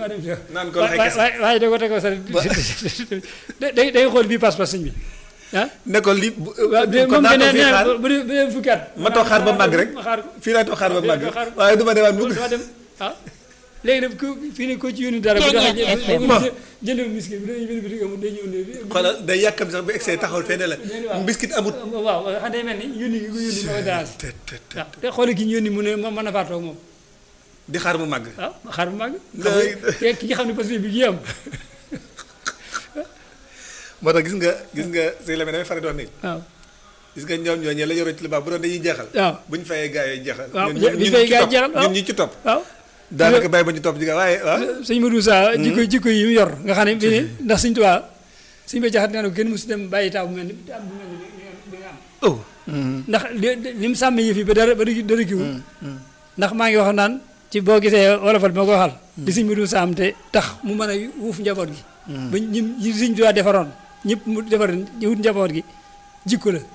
dama dem si naan ko waaye waxee kese. waaye waaye da ko tegoo sax day day xool bii pas-pas sëñ bi ah ne ko li bu waaw de kon moom naa de ko nee fii na xaar bu dee bu dee fukki at ma toog xaar ba màgg rek ma xaar ko fii laay toog xaar ba waaw, màgg doo xaar. waaye du ma demaat mukk dama dem ah léegi nag ku fii ne ko ci yónni dara bu Ceeñeer doxee FM. jë- jëndul miskin bi dañuy bind bitig amul day ñëw ne xoolal day yàkkam sax bu egsee taxawal fee ne la biscuit amut waaw xam day mel ni yónni gi ko yónni moo koy dérange te te te waaw te xoole ki ñu yónni mu ne moom mën na faa toog moom di xaar mu màgg waaw xaar bu màgg Lay- ki ki nga xam ne parce que bi gi am moo tax gis nga gis nga sëñ Lamine damay faral di wax ni waaw gis nga ñoom ñooñu la yoroo ci lu baax bu doon dañuy jeexal waaw bu ñu fayee gaa yooyu jeexal waaw ñun- bu ñun ñu ñi fayee ci gaa yi topp- jeexal, waaw. ñun ñi ci topp waaw daanaka bàyyi ba ñu topp ji gaa waaye waaw sëñ Modou Sa jikko jikko yi mu yor nga xam ne bi ne ndax sëñ Tuubaa sëñ ba jaxat nee na ko kenn musu dem bàyyi taw bu mel ni taw bu mel ni bi nga am oh ndax li li mu sàmm yëf yi ba dara ba dara kiwul ndax maa ngi wax naan ci boo gisee wolofal bi ma ko waxal li sëñ Modou Sa am te tax mu mën a wuuf njaboot gi ba ñi ñi sëñ Tuubaa defaroon ñëpp mu defar ñu wut njaboot gi jikko la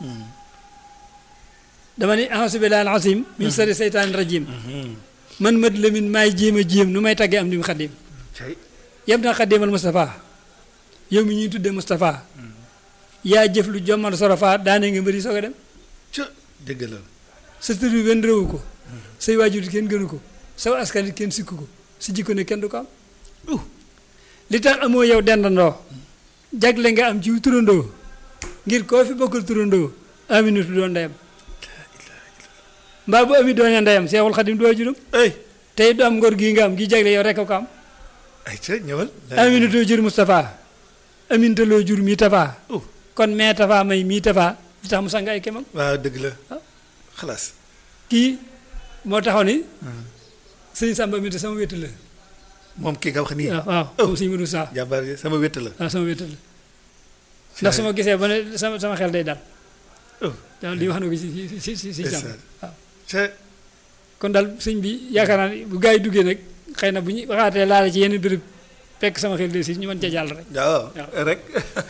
dama ni a'uuzu billaahi al-aziim min sharri seytaani rajiim man mat lamin maay jéem a jéem nu may taggee am dim xadim cay yem na xadimal Moustapha yow mi ñuy tuddee Moustapha yaa jëf lu jommal sorofa daane nga mbëri soog a dem ca dëgg la sa tur bi benn réewu ko say waajur kenn gënu ko saw askan it kenn sikku ko si jikko ne kenn du ko am uh li tax amoo yow dendandoo jagle nga am ci turandoo ngir koo fi bokkal turandoo aminatu doon ndeyam mbaa bu ami doonee ndeyam seexul xadim du waajuram ay tey du am ngor gii nga am gi jagle yow rek a ko am ay ca ñëwal aminatoo jur Moustapha amintaloo jur mii Tafa oh kon mee Tafa may mii Tafa li tax mu sang ay kemam waaw dëgg la Ah. xalaas kii moo taxaw ni sëñ Samba mi sama wétt la moom kii nga wax nii waaw waaw moom sëñ Modou Sa jàmbaar yi sama wétt la waaw sama wétt la ndax su ma gisee ba ne sama sama xel day dal oh daal li wax na ko si si si si si jàmm ndeysaan. waaw ca kon daal sëñ bi yaakaar naa ni bu gaa yi duggee nag xëy na bu ñu waxaatee laale ci yenn béréb fekk sama xel de si ñu mën ca jàll rek waaw waaw. rek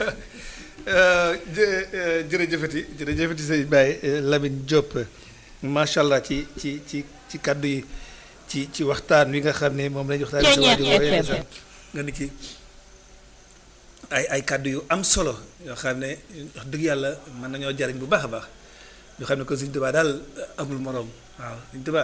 jë jërëjëfati jërëjëfati sëñ Baye Lamine Diop macha allah ci ci ci ci kaddu yi ci ci waxtaan wi nga xam ne moom lañu waxtaan sa Ceeñeer waajur wooyee FM. nga ni ci ay ay kaddu yu am solo yoo xam ne wax dëgg yàlla mën nañoo jariñ bu baax a baax yoo xam ne ko Sëñ Tuubaa daal amul morom waaw Sëñ Tuubaa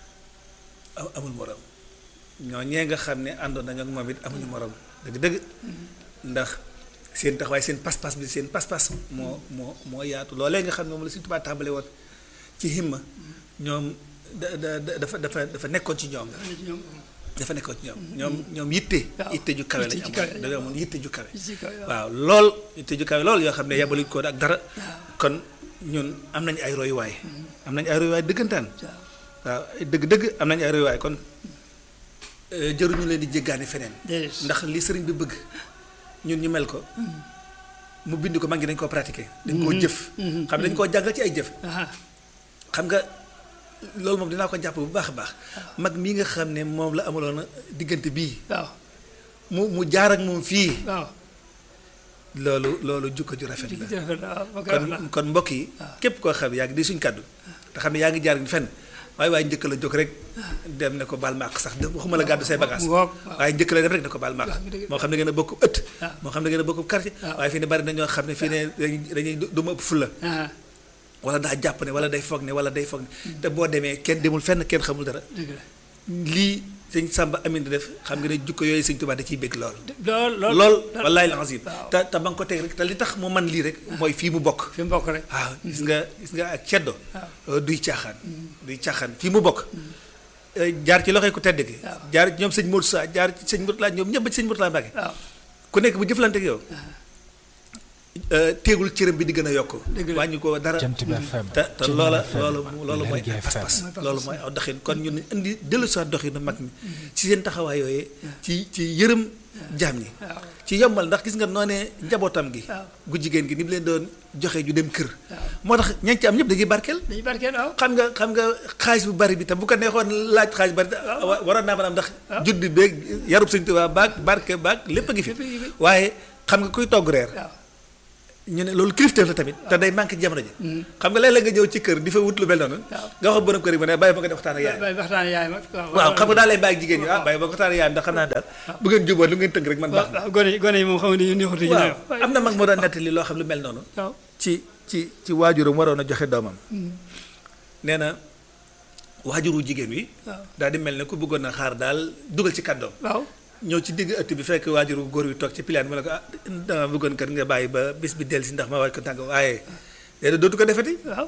a- amul morom ñoo ñee nga xam ne àndoon nañu ak moom it amuñu morom dëgg-dëgg ndax seen taxawaay seen pas-pas bi seen pas-pas moo moo moo yaatu loolee nga xam ne moom la Sëñ Tuubaa tàmbale woon ci himma ñoom da da da- dafa dafa dafa nekkoon ci ñoom dafa nekkoon ci ñoom ñoom ñoom yitte waaw. yitte ju kawe Yitte lañ ju kawe amoon lañ dañoo amoon yitte ju kawe ci kaw waaw. waaw lool yitte ju kawe lool yoo xam ne yabaluñ ko ak dara kon ñun am nañu ay royuwaay am nañu ay royuwaay dëggantaan waaw dëgg-dëgg am nañu ay royuwaay kon euh, jëruñu leen di jéggaani feneen déedéet ndax li sëriñ bi bëgg ñun ñu mel ko mu bind ko mag ñi dañ koo pratiquer dañ koo jëf xam ne dañ koo jàngal ci ay jëf ah xam nga loolu moom dinaa ko jàpp bu baax a baax mag mii nga xam ne moom la amaloon diggante bii waaw mu mu jaar ak moom fii waaw loolu loolu jukko ju rafet la jërëjëf waaw ma koy wax kon la kon mbokk yi képp koo xam ne yaa ngi di suñ kàddu te xam ne yaa ngi jaar ñu fenn waaye waaye njëkk la jóg rek dem ne ko baal maaq sax de waxuma la gàddu say bagage mu ngoog waaw. waaye njëkk la def rek ne ko baal maaq dëgg- moo xam ne ngeen a bokk ëtt waaw. moo xam ne ngeen a bokk quartier waaw. waaye fii ne bari na ñoo xam ne fii ne dañuy dañuy du ma ëpp fulla ah wala daa jàpp ne wala day foog ne wala day foog ne te boo demee kenn demul fenn kenn xamul dara dëgg la lii sëñ Samba Amin di def xam nga ne jukko yooyu sëñ Tuubaa da ciy bég lool lool lool lool wallaay la azim waaw. te te ba nga ko teg rek te li tax mu man lii rek mooy fii mu bokk fi mu bokk rek waaw gis nga gis nga ak ceddo waaw. duy caaxaan duy caaxaan fii mu bokk Eh, jaar ci loxoy ku tedd gi waaw. jaar ci ñoom sëñ Modou Sa jaar ci sëñ Mourtala ñoom ñëpp ba ci sëñ Mourtala Mbacke waaw ku nekk bu jëflante ak yow eh, teegul cëram bi di gën a yokk Dëgg la. wàññi ko dara Jant bi FM te te Jant loola FM, loolu loolu mooy Lergui ay pas-pas FM. loolu mooy aw doxin kon ñun indi dellu soit doxinu mag ñi ci seen taxawaay yooyee ci ci yërëm jaam ñi waaw ci yombal ndax gis nga noonee njabootam gi waaw. gu jigéen gi ni mu leen doon joxe ju dem kër moo tax ñañ ci am ñëpp dañuy barkeel dañuy barkeel waaw xam nga xam nga xaalis bu bari bi tam bu ko neexoon laaj xaalis bu bari wa- waroon naa mën a am ndax juddi beeg yarub Sëñ Tuubaa baag barke baag lépp a ngi fi Lépp a ngi fi. waaye xam nga kuy togg reer waaw ñu ne loolu kilifteef la tamit te day manqué ci jamono ji xam nga léeg-léeg nga ñëw ci kër di fa wut lu mel noonu nga wax borom kër yi mu ne bàyyi ba nga def waxtaan ak yaay bay waxtaan yaay ma waaw xam nga daal lay bàyyi jigéen ñi ah bàyyi ba nga waxtaan ak yaay ndax xam naa daal bu ngeen jubóo lu ngeen tënk rek man baax na waaw gone yi gone yi moom xam nga ni neexutu ñu waaw am na mag moo doon nettali loo xam lu mel noonu waaw ci ci ci waajuram waroon a joxe doomam nee na waajuru jigéen wi waaw daal di mel ne ku bëggoon a xaar daal dugal ci kàddoom waaw ñëw ci digg ëtt bi fekk waajuru góor wi toog ci pilaan mu ne ko ah dama bëggoon kat nga bàyyi ba bis bi dellu si ndax ma waaj ko tàgg waaye léegi dootu ko defati waaw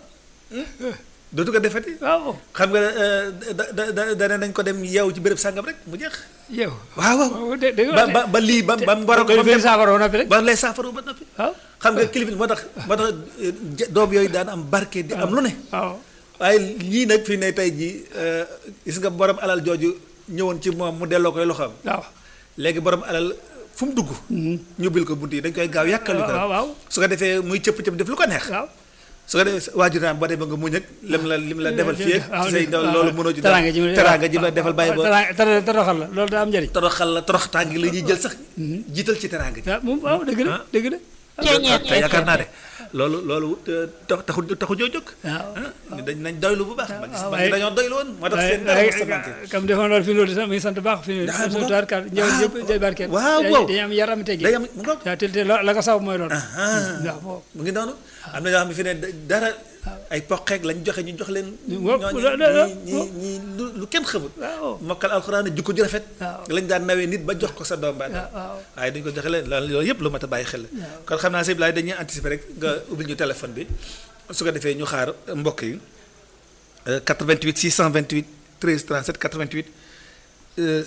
dootu ko defati waaw xam nga da da da dane nañ ko dem yeewu ci béréb sàngam rek mu jeex yow waaw waaw waaw dé dégg ba ba ba lii ba ba mu war a koy ba mu benn dem saafara woon noppi rek ba lay saafara ba noppi waaw xam nga kilifa moo tax moo tax eh, ja- doom yooyu daan am barke di am lu ne waaw waaye lii nag fii ne tey jii eh, gis nga borom alal jooju ñëwoon ci moom mu delloo koy loxoom waaw léegi borom alal fu mu dugg ñu bil ko bunt yi dañ koy gaaw yàkkal ko waaw waaw su ko defee muy cëpp cëpp def lu ko neex waaw su ko defee waajur naan boo demee nga muñ ak lim la lim la defal fii ak ci say ndaw loolu mënoo ci teraanga ji teraanga ji la defal bàyyi ba teraanga tera- toroxal la loolu daa am njëriñ toroxal la torox tàngi la ñuy jël sax jiital ci teraanga ji waaw moom waaw dëgg la Ah. dëgg la te yaakaar naa ne loolu loolu tax taxu taxu joo jóg waaw ah dañ nañ doylu bu baax ma gis waaw, ma waaye- dañoo doylu woon moo tax waaye seen dara mos a waaye manqué kam defoon loolu fi loolu sax mi ngi sant baax fi Ah, mu suñu ngoog. tuwaarkaat njëw Ah, yëpp jël barkeel waaw, dañuy- waaw. dañuy am yaram tegi day am mu ngoog waaw te te la la ko saw mooy loolu ah waaw boobu mu ngi noonu am na ñoo xam ne fi ne dara ay poqeek lañ joxe ñu jox leen Waaw, ñooñu la- la- la- ñi ñi lu lu kenn xamul waaw mokkal alxuraan jukko ju rafet waaw. lañ daan nawee nit ba jox ko sa doom ba waaw waaw waaye duñ ko joxe leen loolu loolu yëpp lu mat a bàyyi xel la kon xam naa sëñ Bilaay dañuy anticiper rek nga ubbil ñu téléphone bi su ko defee ñu xaar mbokk yi euh, 88 628 13 37 88 euh,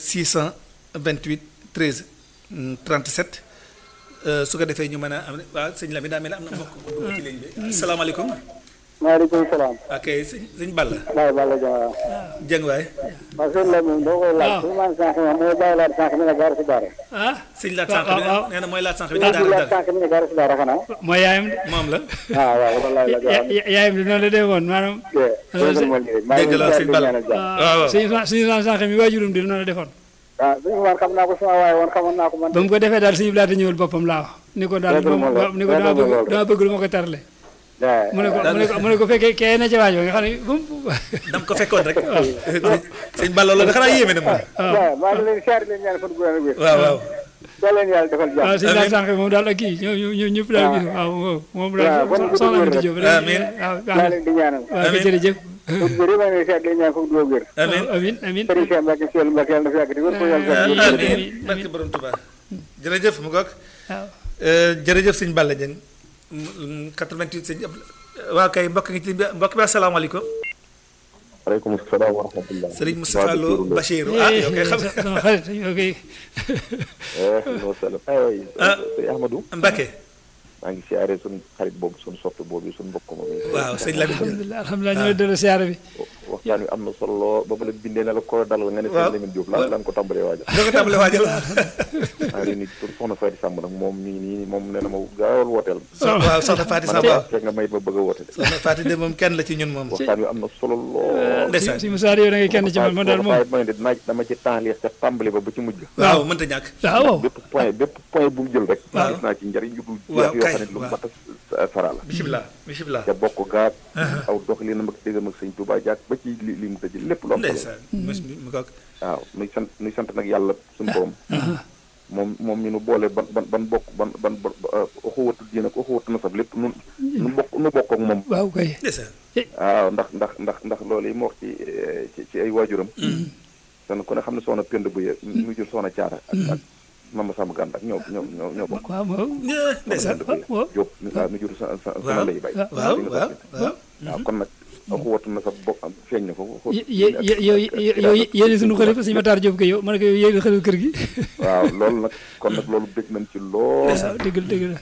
628 13 mm, 37 euh, su ko defee ñu mën a am waaw sëñ Lamine daa mel ne am na mbokk bu dugg ci ligne bi asalaamaaleykum maaleykum salaam. ok sëñ sëñ Balla Baye Balla Diaw. jëng waay waaw sëñ Lamine doo koy laaj. waaw. su ma sànq ma mooy bàyyi laat sànq mi ne gaar si daara. ah sëñ laat waaw, sànq bi waaw. nee na mooy laat sànq bi sëñ daal laat daal sànq mi ne gaar si daara xanaa. mooy yaayam de moom la ah waaw wallaay la Ya- jox. ya- yaayam de noonu la dee woon maanaam dégg nga maa ngi dégg la, leen sëñ di Balla. ñaanal jàmm. waaw, waaw. suñu suñu sànq mi waajurum di noonu la defoon ah suñu waan xam naa ko sama waaye woon xamoon naa ko man. ba mu ko defee daal suñu laata ñëwal boppam laa wax ni ko daal Dëgg la moom moom la, ni ko dëgg la dama bëgg loolu. dama bëgg lu ma ko tarle waaw. mu ne ko mu ne ko mu ne ko fekkee kee na ca waaj ba nga xam ne bu mu dam ko fekkoon rek sëñ Balla loolu xanaa yéeme na moom waaw maa ngi leen di siyaare leen ñaan fan gu wér. waaw waaw yal leen yàlla defal jàmm. waaw suñu Amiin. laata sànq moom daal ak kii ñoom ñoom ñëpp daal gis waaw moom moom waaw, daal kon soxna gudd Amady wér Diop rek. Amiin. waaw baax maa na leen di ñaanal. waaw Amiin. jërëjëf fan gu wér maa ngi leen di siyaare leen ñaan fan gu wér. amiin amiin amiin Sëriñ Cheikh Mbacke Seydou Mbacke yàlla na fi yàgg di wér ko yàlla Amiin. defal amiin amiin. barke borom Tuubaa jërëjëf mu goog waaw jërëjëf sëñ Balla Dieng 88 sëñ Abdou waaw kay mbokk ngi ci mbokk bi asalaamaaleykum waaleykum salaam wa rahmatulah. sëriñ Moustapha Lo Bachir ah yow kay xam sama xarit yow kay wa salaam. aywa Ah. sëñ Ahmadou. Mbacke maa ngi siyaare suñu xarit boobu suñu soppe boobu suñu mbokk moom. waaw sëñ Lamine Diop alhamdulilah alhamdulilah ñooy delloo siyaara bi waxtaan wi am na solo lool ba ma la bindee ne la ko dalal nga ne Waaw. sëñ Lamine Diop la lan ko tàmbalee waajal. doo ko tàmbale waajal maa ngi nuyu tur soxna Faty Samb nag moom mi ngi nii moom nee na ma gaawal wooteel. so- waaw soxna Faty man Samb waaw fekk nga may ma bëgg a woote. soxna Faty de moom kenn la ci ñun moom waxtaan wi am na solo lool. ndeysaan si Moussa yow da ngay kenn ci man man daal moom waaye mooy ne dinaa dama ci temps leex ca tàmbali ba ba ci mujj. waaw mënta ñàkk waaw bépp point bépp point bu mu jël rek. Waaw. gis naa ci njariñ yu dul Waaw, jeex yoo kay, xam ne lu waaw. mat a sara la. bisimilah bisimilah te bokk gaag aw doxalinam ak déggam ak sëñ Touba jaag ba ci li li mu tëj lépp lu am solo ndeysaan mos mi mu goog waaw nuy sant nuy sant nag yàlla suñu borom moom moom ñu nu boole ban ban ban bokk ban ban ban uxuwatu diine ak uxuwatu nasab lépp nu nu bokk nu bokk ak moom waaw kay ndeysaan waaw ndax ndax ndax ndax loolu yi mu wax ci eh, ci ci ay waajuram dan ku ne xam ne soxna pend bu ye mu jur soxna caara ak ak mama sàmm gànd ak ñoo ñoo ñoo ñoo bokk waaw waaw Yeah, ndeysaan pend bu ye waaw. Jóob waaw mu jur sa sa waaw sama lay bay waaw waaw waaw waaw kon nag uxuwatu nasab bokk am feeñ na foofu yé yé yow yow yéen suñu xalifa suñu Matar Diop ko yow ma ne ko yow yéen xalifa kër gi waaw loolu nag kon nag loolu bëgg nañ ci lool waaw dëgg la dëgg la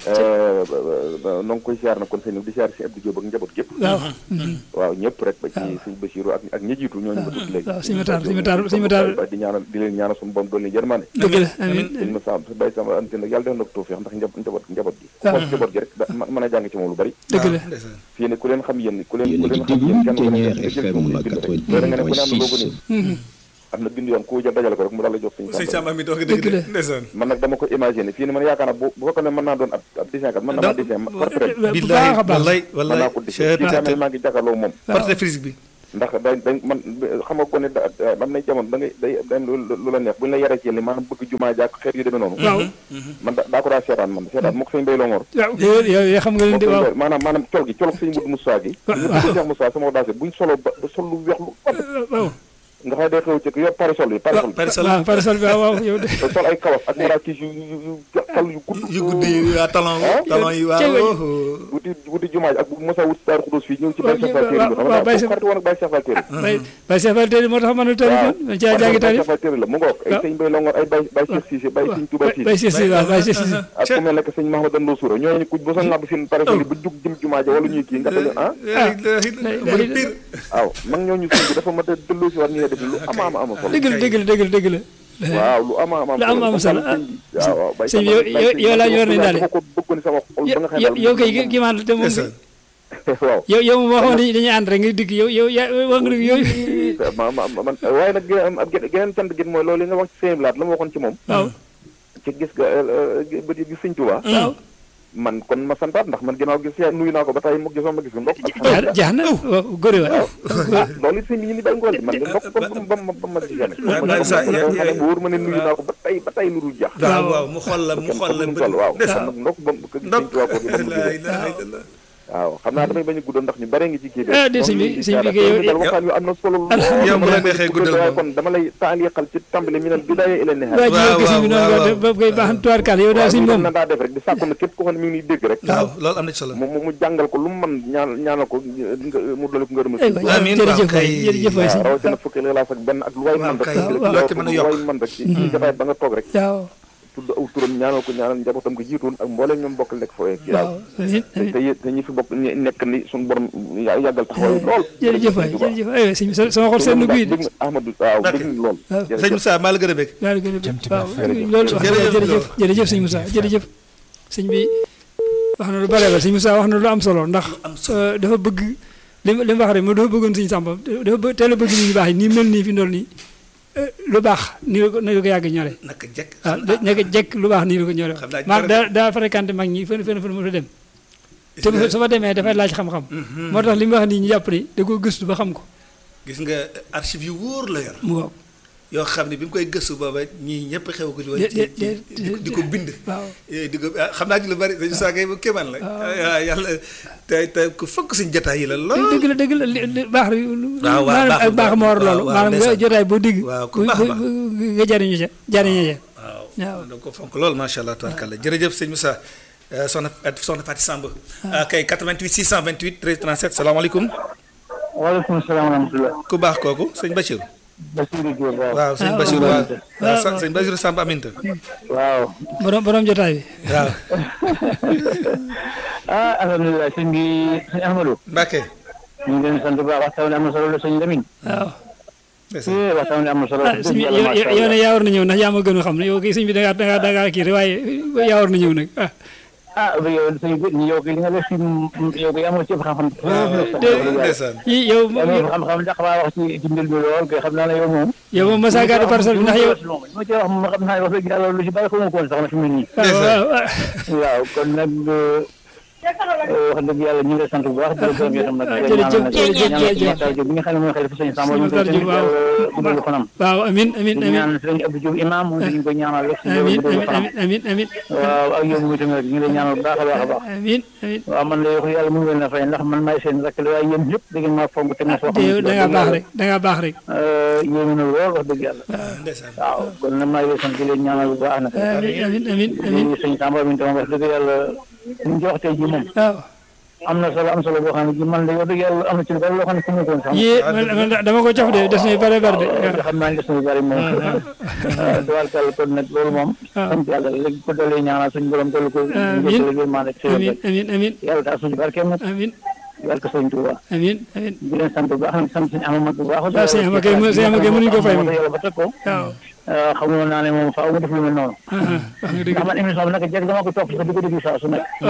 noo ngi koy siyaar nag kon sëñ di siyaar si Abdou Diop ak njaboot gépp waaw waaw ñëpp rek ba ci sëñ Basiru ak ak ñi jiitu ñooñu ma tudd léegi waaw sëñ Matar sëñ Matar sëñ Matar di ñaanal di leen ñaanal suñu borom doon leen yërmande dëgg la amiin sëñ ma sam bay sama ante nag yàlla def na ko tawfeex ndax njab njaboot njaboot gi ku waaw. xool njaboot gi rek da mën a jàng ci moom lu bari dëgg la waaw, ndeysaan fii ne ku leen xam yéen ku leen Yéen ku a ngi leen xam déglu yéen kenn ku Ténière nekk nga jël FM ko muy bind rek loolu nga ne ku ne am na loo ko nii am na bind yoon ku jël dajale ko rek mu daal la jox sëñ sëñ Samba Samba mi doog a Dëgg dëgg la. de ndeysaan man nag dama ko imaginer fii ni man yaakaar naa bu bu fekkoon ne mën naa doon ab ab dessin kat mën na maa Donc, dessin portrait bu billahi baax a baax wallahi mën wallahi naa ko dessin fii tamit maa ngi jàkkaarloo moom portrait physique bi ndax dañ dañ man xam nga ko ne da am na jamono da ngay day day lu lu la neex bu ñu la yaree ci li maanaam bëgg jumaa jàkk xeet yu demee noonu waaw man da daa ko daa seetaan man seetaan moo ko sëñ Bay Longoor waaw yow yow xam nga leen di moo ko sëñ waaw Bay maanaam maanaam col gi col sëñ Mudu Musaa gi Waaw. ñu ko Cheikh Musaa sama daase buñ solo ba ba sol lu weex lu ëpp waaw nga xam ne day xew ci yor parasol yi parasol parasol waaw parasol bi waaw waaw yow de te sol ay kawas ak marakis yu yu yu kal yu gudd yu guddi yi waa talon Ah. talon yi Cey waay. waaw wuti wuti jumaa ji ak bu mosa wut Daaru Xudoos fii ñëw ci Baye Cheikh Fall Téeri bi xam waaw, nga Baye ko Cheikh- xarit woon ak Baye Cheikh Fall Téeri bay bay Cheikh Fall tey moo tax mën a tari kon dañ caa jàngi tari Baye Cheikh Fall Téeri la mu ngoog ay waaw. sëñ Bay Longoor ay Baye Baye Cheikh Cissé Baye sëñ Touba Cissé bay Cheikh si waaw bay Cheikh si ak ku mel ne que sëñ Mahamadan Lo Soura ñooñu ku bu sa ngàbb seen parasol yi ba jug jëm jumaa ja wala ñuy kii nga dañu ah murid pire waaw mag ñooñu sëñ bi dafa mat a delloo si waat ñu ne def lu ama ama ama solo dëgg la dëgg la dëgg la dëgg la waaw lu ama ama lu am am solo ah. waaw waaw Baye sëñ bi Samba- yow- Baye yow- sëñ yow laa Samba ñu war nañ daal. dafa ko bëggoon sama xol ba nga xam yow ne yow kay ki maan te moom ndeysaan waaw yow yow moom waxoon dañuy dañuy ànd rek nga dikk yow yow yaa wax nga yooyu ma ma ma man waaye nag gën a geneen cant gi mooy loolu li nga wax ci sëñ Blaat la ma waxoon ci moom waaw ci gis ga ba di gis sëñ Tuubaa waaw man kon ma santaat ndax man ginnaaw gis yaa nuyu naa ko ba tey mu gisoo ma gis ndokk ak jaar jaar na waaw góore waay ah loolu it sëñ bi ñu ni bay ngool di man de ndokk ba ba ma ba ma gisee nag Ba- ba- sa- ya- ya- bu wóor ma ne nuyu naa ko ba tey ba tey lu dul jax waaw waaw mu xool la mu xool la mu toll waaw ndeysaan nag ndokk ba ko gis sëñ ndok Tuubaa ko gi ba mu la gisee ilaha illallah waaw xam naa damay bañ a guddal ndax ñu bare ngi ci kii bi Ah, de sëñ bi- sëñ bi kay yow- dal waxtaan yu am na solo lool yow bu la dama lay neexee guddal guddal waaye moom. kon dama lay taaliqal ci tàmbali mi nal bidaaya ila nihaaya waa ji yow waaw, gis bi noonu waaw, nga ba koy baax tuwaar kaal yow daal suñ moom na daa def rek di sàkku na képp ko xam ne mi ngi nuy dégg rek waaw loolu am na ci solo mu mu mu jàngal ko lu mu mën ñaan ñaanal ko nga mu dolli ko ngërëmal ay sëñ waay Amiin, jërëjëf waaw, waay kay. jërëjëf waay waaw sëñ rawatina fukki lixlaas ak benn ak lu waay waaw, mën rek kay. rek waaw, yow ci mën a lu yokk. waay mën rek ci ci jotaay ba nga toog rek waaw tudd aw turam ñaanal ko ñaanal njabootam ko jiitoon ak mbooleem ñoom bokkal nekk fooyee ci waaw amiin te amiin te yé- te ñi fi bokk ñi nekk ni suñu borom ya- yàggal taxawaay lool jërëjëf waay jërëjëf ay sëñ bi sa- sama xol seen guy de dégg nga Ahmadou waaw D'accord. dégg nga lool waaw. sëñ jërëjëf. Moussa maa la gën a bëgg daal gën a bëgg waaw jërëjëf. loolu wax Jërëjëf dëgg jërëjëf jërëjëf sëñ Moussa jërëjëf sëñ bi wax na lu bare ba sëñ Moussa wax na lu am solo ndax am solo. euh, dafa bëgg li mu li mu wax rek mo dafa bëggoon sëñ Samba dafa bë- teel a bëgg nit ñu baax yi nii mel nii fi ndool nii euh, lu baax nii la ko nii la ko yàgg ñore naka jekk waaw da- nekk jekk lu baax nii la ko ñore Xam naa maa dara- daa daa fréquenté mag ñi fenn fenn fenn mu fa dem te bu- su fa demee dafay laaj xam-xam moo tax li mu wax nii ñu jàpp ni da koo gëstu ba xam ko gis nga archive yu wóor la yor mu waaw yoo xam ne bi mu koy gëstu booba ñii ñëpp xew ko ci woon De- ci de- ci de- di ko- di ko bind waaw Eh, di ko ah, xam naa ci lu bari dañu saa kay kéemaan la ah, yàlla te te ku fokk suñ jotaay yi la lool dëgg la dëgg la li li baax waaw, maanaam baax ak baax moo war waaw, loolu waaw, maanaam nga ndeysaan. jotaay boo digg Waaw, ku bu- baax bu- baax. bu- nga jariñu ca jariñu ca waaw waaw. da ko fonk lool macha allah tabarkalla jërëjëf sëñ Moussa eh, soxna soxna Fatou Samb ah, kay 88 628 13 37 salaamaaleykum waaleykum salaam wa rahmatulah. ku baax kooku sëñ Bachir Bassirou Diop waaw. waaw sëñ Ah, Bachir waaw. waaw waaw, waaw sëñ Bachir Samb Aminta waaw. borom borom jotaay bi waaw ah alhamdulilah sëñ bi sëñ Ahmadou. Mbacke ñu ngi leen di sant bu baax waxtaan wi am na solo la sëñ Lamine. waaw ndeysaan. eh waxtaan wi am na solo. ah sëñ bi yow yow yow ne yaa war na ñëw ndax yaa ma gën a xam ne yow kii sëñ bi da ngaa da ngaa da ngaa kii rek waaye yaa war na ñëw nag ah ah yow sëñ bi yow kay li nga def fi yow kay amoo ci xam-xam. ndeysaan yii yow amoo xam-xam ndax maa wax ci ci mbir mi lool kay xam naa ne yow moom. yow moom Massa Gade parcelle bi ndax yow li ma ci wax moom xam naa ne wax dëgg yàlla lu ci bari xamu ko woon sax na fi mu ne nii. waaw waaw waaw waaw kon nag wax dëgg yàlla ñu ngi lay sant bu baax di la gërëm yow tam nag. jërëjëf, jërëjëf, jërëjëf. Matar Diop bi nga xam ne mooy xalifa sëñ Samba Sëñ ñu Matar ngi Diop, waaw. koy guddal fanam. waaw amin amin ñu amin ñaan sëñ Abdou Diouf imam moom ñu koy ñaanal rek suñu amin guddal amin fanam. amin amin amin waaw ak yow muy tamit rek ñu ngi lay ñaanal bu baax a baax a baax. amin amin waaw man la wax yàlla mu ngi leen a fay ndax man maay seen rakk la waaye yéen ñëpp da ngeen maa fonk te ma soo te yow da ngaa baax rek da ngaa baax rek yéen na lool wax dëgg yàlla ndeysaan waaw kon nag maa ngi lay sant di leen ñaanal bu baax nag amin amin amin amin di sëñ Samba mi tam wax dëgg yàlla li ñu ci wax tey jii moom waaw am na solo am solo boo xam ne ji man de wax dëgg yàlla am na ci lu bari loo xam ne fu mu ko woon sax yii man man dama ko cof de des na yu bare bare de waaw xam naa ne des na lu bari moom tubaarkàlla kon nag loolu moom waaw. sant yàlla léegi ko dalee ñaanal suñu borom dolli ko Amiin. njëkkal yërmaan rek xéwal amin rek amin amin yàlla taal suñu barkeem nag amin barke sëñ Tuuba amin amin di leen sant bu baax nag sant suñu amamat bu baax waaw sëñ Ama Gueye mo- sëñ Ama Gueye mënuñu ko fay moom. yàlla ba teg ko waaw xamoon naa ne moom faaw mu def lu mel noonu ah, ah, wax nga dëgg ndax man émission bi nag jekk dama ko topp sax di ko déglu saa su nekk waaw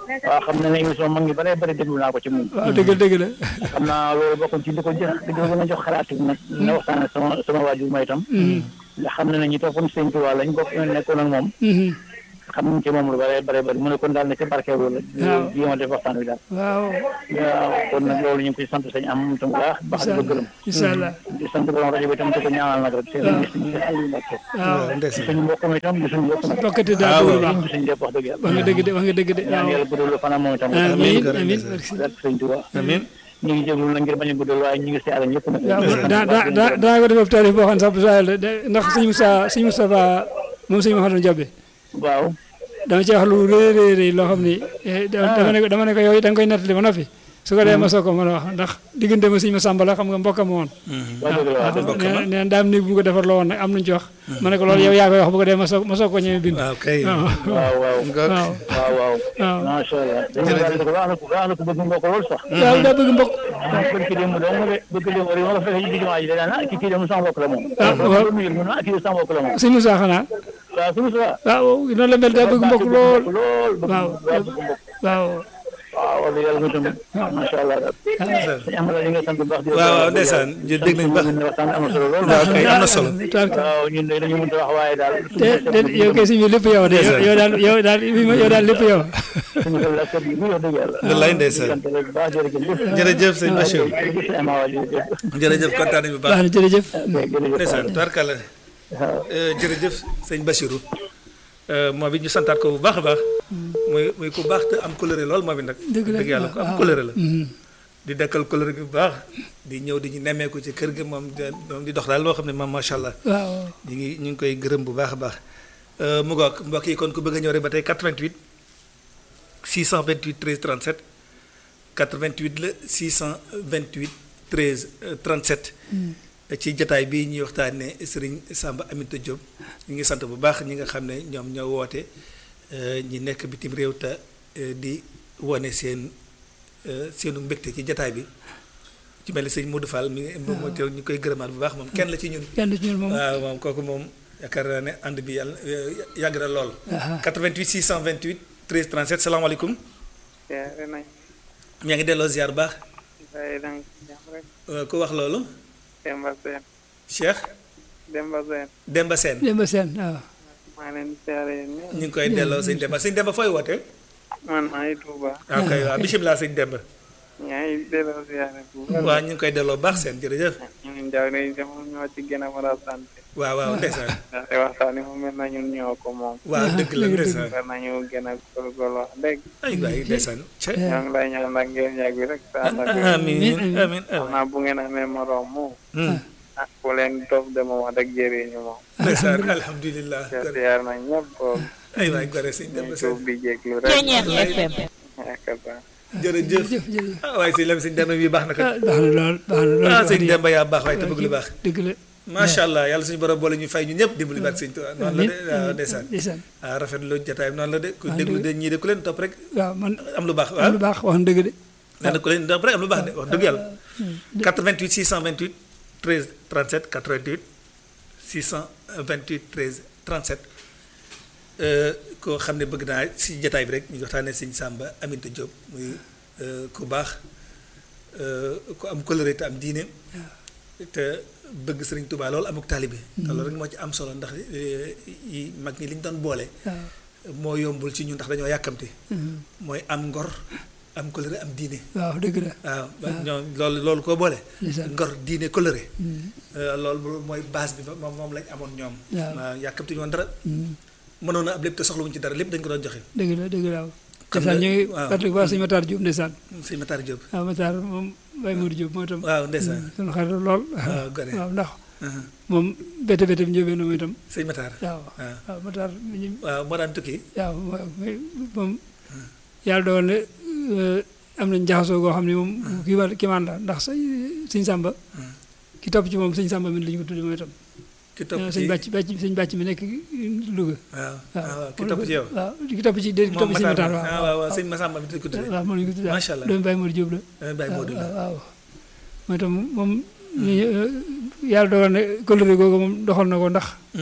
waaw xam na ne émission mag ñi bare bare déglu naa ko ci moom waaw dëgg la dëgg la xam naa loolu bokkoon ci li ko jox di ko gën a jox xalaat yi nag na waxtaan ak sama sama waajur ma itam ndax xam na ne ñi toppoon sëñ Tuubaa lañ bokk nekkoon ak moom xam nañ ci moom lu bare bare bare mu ne kon daal ne ci barkeelu la waaw. jéema def waxtaan wi daal waaw waaw kon nag loolu ñu ngi koy sant sañ am moom tam bu baax baax di ko gërëm incha allah di sant borom rajo bi tam di ko ñaanal nag rek seen émission bi Aliou Mbacke waaw ndeysaan suñu mbokk mi itam di suñu mbokk nag bokkati daal dëgg lu baax di suñu lépp wax dëgg yàlla wax nga dëgg de wax nga dëgg de ñaan waaw yàlla guddal fanam moom itam amiin gërëm amiin ndeysaan. merci barke sëñ Tuubaa amiin ñu ngi jéglu na ngir bañ a guddal waaye ñu ngi siyaare ñëpp nag waaw daa daa daa daa ko def taarif boo xam ne sax bu saa yàlla de ndax sëñ Moussa sëñ Moustapha moom sëñ Mouhamadou Diobé waaw dama ci wax lu rëy rëy rëy loo xam ni eh, da- dama ne ko dama ne ko yow da nga koy nettali ba noppi su ko dee ma soog ko mën a wax ndax diggante ma sëñ ma Samba la xam nga mbokkam woon wax dëgg la waaw mbokk ma. nee nee daam néeg bu mu ko defar la woon nag am nañu ci wax ma ne ko loolu yow yaa koy wax bu ko dee ma soog ma soog ko ñëwee bind waaw kay waaw waaw waaw nga waaw waaw waaw waaw macha allah dañu daal di ko baax na ko baax na ko bëgg mbokk lool sax waaw daa bëgg mbokk bëgg ki démb dong de bëgg démb rek ma la fekkee ci diggante ji danaa ah kii kii dem sama mbokk la moom Ah, waaw. mu yëg mu ne ah kii sama mbokk la moom sëñ Moussa xanaa waaw suñu sa waaw noonu la mel daa bëgg mbokk lool lool bëgg waaw waaw bëgg mbokk waaw waaw wax dëgg yàlla mu tamit macha allah daal sëñ Amara ñu ngi sant bu baax di waaw waaw ndeysaan ñu dégg nañ baax waxtaan am na solo lool waaw kay am na solo tabaraka waaw ñun de dañu mënta wax waaye daal te te yow kay si biir lépp yow de yow yow daal yow daal yow daal lépp yow suñu xel la kër gi wax dëgg yàlla wallaay ndeysaan sant rek bu baax jërëjëf jërëjëf sëñ Bachir jërëjëf sëñ Amara jërëjëf jërëjëf kontaan nañu bu baax baax na jërëjëf jërëjëf ndeysaan tubaarkàlla waaw jërëjëf sëñ Bachirou moom it ñu santaat ko bu baax a baax muy muy ku baax te am coloré lool moom it nag dëgg la dëgg yàlla ku am waaw. coloré la Mhm. di dekkal coloré bi bu baax di ñëw di ñu nemmeeku ci kër gi moom de- moom di dox daal loo xam ne moom macha allah waaw ñu ngi ñu ngi koy gërëm bu baax a baax mu ngoog mbokk yi kon ku bëgg a ñëw rek ba tey 88 628 13 37 88 la 628 13 euh, 37 ci jataay bii ñuy waxtaanee Serigne Samba Aminta Diop ñu ngi sant bu baax ñi nga xam ne ñoom ñoo woote euh, ñi nekk bitim réew te euh, di wane seen euh, seenu mbégte ci jataay bi ci mel ni sëñ Modou Fall mi ngi moom moo teew ñu koy gërëmaat bu baax moom kenn la ci ñun. kenn ci ñun moom waaw moom kooku moom yaakaar naa ne ànd bi yàlla yàgg na lool. Aha. 88 628 13 37 salaamaaleykum. siyaare nañ ñaa ngi delloo ziar bu baax waaye danga ci jàmm rek Euh, ku wax loolu. Demba Seen Cheikh Demba Seen Demba Sène Demba Seen waaw maa ngi leen di siyaare yéen ñëpp ñu ngi koy delloo sëñ Demba sëñ Demba fooy wootee. man maa ngi Tuuba waaw kay waaw bisimilah sëñ Demba. ñaa ngi delloo siyaare bu baax waaw ñu ngi koy delloo baax seen jërëjëf. ñun jaaw ne dama ñoo ci gën a mën a sant waaw waaw ndeysaan. ndaxte waxtaan yi mu mel na ñun ñoo ko moom waaw dëgg la ndeysaan. war nañu gën a góorgóorlu wax dëgg ay waay ndeysaan. ca ñoo ngi lay ñaan nag ngeen yàgg bi rek saa nag amiin amiin xam naa bu ngeen amee moroom moom amiin. ah ku leen toog de moom wax dëgg jëriñu moom ndeysaan alhamdulilah. siyaar nañ ñëpp boog ay waay gore sëñ ñu Demba tuub Sène. di jéglu rek Ceeñeex FM yaakaar naa jërëjëf. jëf jërëjëf ah waaye sëñ Lam sëñ Demba bii baax na kat. ah baax na lool baax na lool ah wax sëñ dëgg Demba yaa baax waaye te bëgg lu baax. dëgg la macha allah yàlla suñu borom boole ñu fay ñu ñëpp dimbali baat sëñ Tuubaa noonu la de waaw ndeysaan ndeysaan ah rafetlu jotaay bi noonu la de ku Ah, déglu dëgg. de ñii de ku leen topp rek waaw man am lu baax am waaw lu baax wax na dëgg de nee na ku leen topp rek am lu baax de wax dëgg yàlla 88 628 13 37 88 628 13 37 euh, koo xam ne bëgg naa si jotaay bi rek ñu ngi waxtaanee sëñ Samba Aminta Diop muy euh, ku baax euh, ku am coloré te am diine te bëgg sëriñ Touba loolu amuk taalibe te loolu rek moo ci am solo ndax eh, yi mag ñi li ñu doon boole waaw moo yombul ci ñun ndax dañoo yàkkamte Mhm. mooy am ngor am coloré am diine waaw dëgg la waaw ba ñoom loolu loolu koo boole ndeysaan. ngor diine coloré Mhm. Euh, loolu mooy base bi moom moom lañ amoon ñoom Waaw. waaw yàkkamte ñu woon dara Mhm. mënoon a am lépp te soxlawuñ ci dara lépp dañ ko doon joxe dëgg la dëgg la waaw Xam ndeysaan nga- ñu ngi waaw. fàttaliku baax sëñ Matar Diop ndeysaan sëñ Matar Diop waaw Matar moom Baye Modou Diop moo itam waaw ndeysaan sunu xarit lool waaw gore waaw ndax Uh-huh. moom bete bete bi njóobee na moom itam sëñ Matar waaw waaw waaw Matar mi ñu waaw moo daan tukki waaw waaw mais moom yàlla doon ne am nañ jaxasoo goo xam ne moom kii wàll kii maan la ndax sa sëñ Samba ki topp ci moom sëñ Samba mi la ñu ko tudde moom itam ki topp ci sëñ bàcc bàcc sëñ bàcc mi nekk Louga waaw waaw waaw ki topp ci yow waaw ki topp ci dé ki topp moom ci sëñ Matar Matar ah waaw waaw sëñ Massamba bi dañ ko tuddee waaw moom la ñu ko tudde Macha Allah. doomu Baye Modou Diop la damay bàyyi Modou la waaw waaw mooy itam moom ñu yàlla dogal ne kóllëre googu moom doxal na ko ndax Hmm.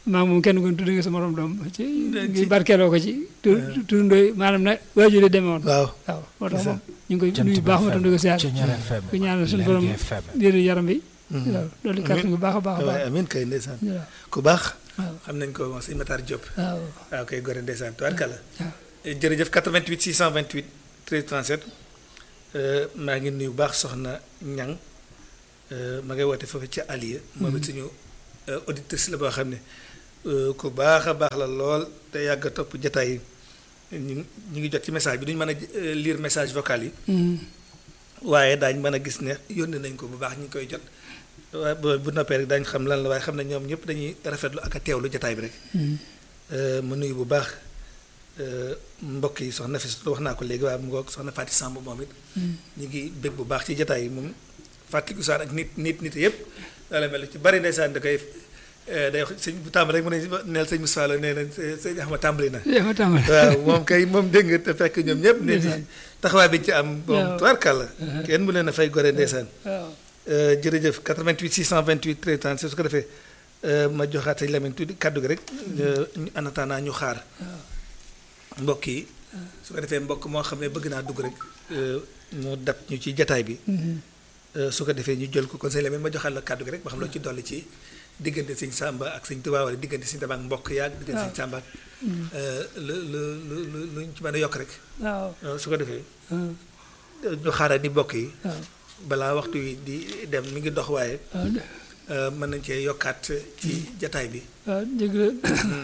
maa moom kenn ku ne tudd nga sa morom doom ci ngi barkeeloo ko ci tu turandoo maanaam na waajur yi demee woon waaw waaw moo tax moom ñu ngi koy nuyu baax ma tam di ko siyaar ku ñaanal suñu borom wéru yaram bi waaw loolu kàttan bu baax a baax a baax waaw amiin kay ndeysaan waaw ku baax waaw xam nañ ko moom sëñ Matar Diop waaw waaw kay gore ndeysaan tubaarkàlla waaw jërëjëf 88 628 13 37 euh, maa ngi nuyu bu baax soxna Ñang euh, ma ngay woote foofu ca Aliya moom it suñu euh, auditrice la boo xam ne euh, ku baax a baax la lool te yàgg a topp jataay yi ñu ñu ngi jot ci message bi duñu mën a euh, lire message vocal yi Mm. waaye daañ mën a gis ne yónnee nañ ko bu baax ñu ngi koy jot waaye bu bu noppee rek daañu xam lan la waaye xam ne ñoom ñëpp dañuy rafetlu ak a teewlu jataay bi rek Mm. Euh, ma nuyu bu baax euh, mbokk yi soxna fi wax naa ko léegi waaye mu ngoog soxna Fatou Samb moom it Mm. ñu ngi bég bu baax ci jataay yi moom fàttaliku saan ak nit nit nit yëpp daala mel ci bari ndeysaan da koy euh, day wax sëñ bu tàmbali rek mu ne neel sëñ Moussa la nee na sëñ Axma tàmbali na yaa ma tàmbali. waaw moom kay moom dégg nga te fekk ñoom ñëpp nit Ndeysaan. taxawaay bi ñu ci am moom Waaw. tubaarkàlla kenn mu leen a fay gore ndeysaan waaw Euh, jërëjëf 88 628 13 37 su ko defee euh, ma joxaat sëñ Lamine tuddi kàddu gi rek euh, ñu en attendant ñu xaar mbokk yi su ko defee mbokk moo xam ne bëgg naa dugg rek euh, mu dab ñu ci jataay bi euh, su ko defee ñu jël ko kon sëñ Lamine ma joxaat la kàddu gi rek ba xam loo ci dolli ci diggante sëñ Samba ak sëñ Tuubaa wala diggante sëñ Tuubaa ak mbokk yaag diggante sëñ Samba ak euh, lu lu lu lu lu ñu ci mën a yokk rek waaw Euh, su ko defee waaw euh, ñu xaaral ni mbokk yi waaw balaa waxtu wi di dem mi ngi dox waaye waaw Euh, mën nañ cee yokkaat ci jataay bi waaw dëgg la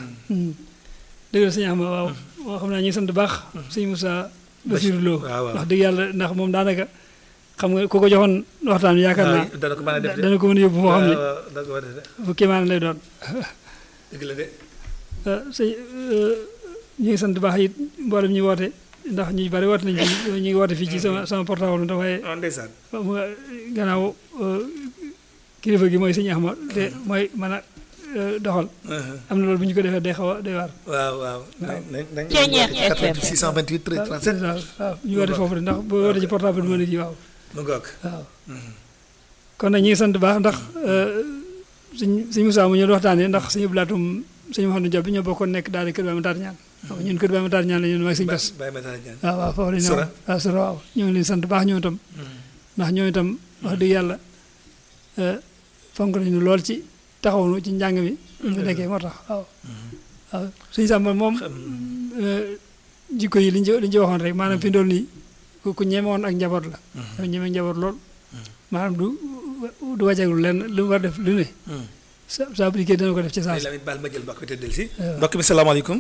dëgg la sëñ Axma waaw moo xam naa ñu ngi sant baax sëñ Moussa Bassirou Lo waaw, waaw. wax dëgg yàlla ndax moom daanaka xam nga ku ko joxoon waxtaan bi yaakaar naa dana ko mën a def de dana ko mën a yóbbu foo xam ne waaw, waaw, dana ko mën a def de fu kéemaan lay doon dëgg la de ah sëñ ñu ngi sant baax it mboolem ñuy woote ndax ñu bari woote nañ ci ñu ngi woote fii ci sama sama portable ndax waaye ah ndeysaan mu gannaaw euh, kilifa gi mooy sëñ Axma te mooy mën a euh, doxal am na loolu bu ñu ko defee day xaw a day waar. waaw waaw nañ nañ nañ Ceeñeer 88 628 13 37 waaw waaw ñu woote foofu de ndax boo wootee ci portable bi mën a ji waaw mu ngoog waaw. kon nag ñu ngi sant baax ndax suñ suñ Moussa mu ñëw waxtaanee ndax suñu blaatum suñu Mouhamadou Diop bi ñoo bokkoon nekk daal di kër Baye Matar ñaan waaw ñun kër Baye Matar ñaan la ñun mag suñu bas bàyyi ma dara ñaan waaw waaw foofu la ñu Sura. waaw sura waaw ñoo ngi leen sant baax ñoom itam ndax ñoom itam wax dëgg yàlla eh, fonk nañu lool ci taxawnu ci njàng mi ñu fi nekkee moo tax waaw waaw suñu sàmm moom eh, jikko yi liñ ci liñ ci waxoon rek maanaam fi ndool nii ku ku ñemewoon ak njaboot la dafa ñeme njaboot lool maanaam du du wàcceegul lenn lu mu war def lu ne sa saa bu dikkee dana ko def ci saa Sëñ si Lamine baal ma jël mbokk bi te del si waaw. mbokk mi salaamaaleykum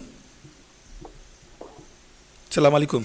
salaamaaleykum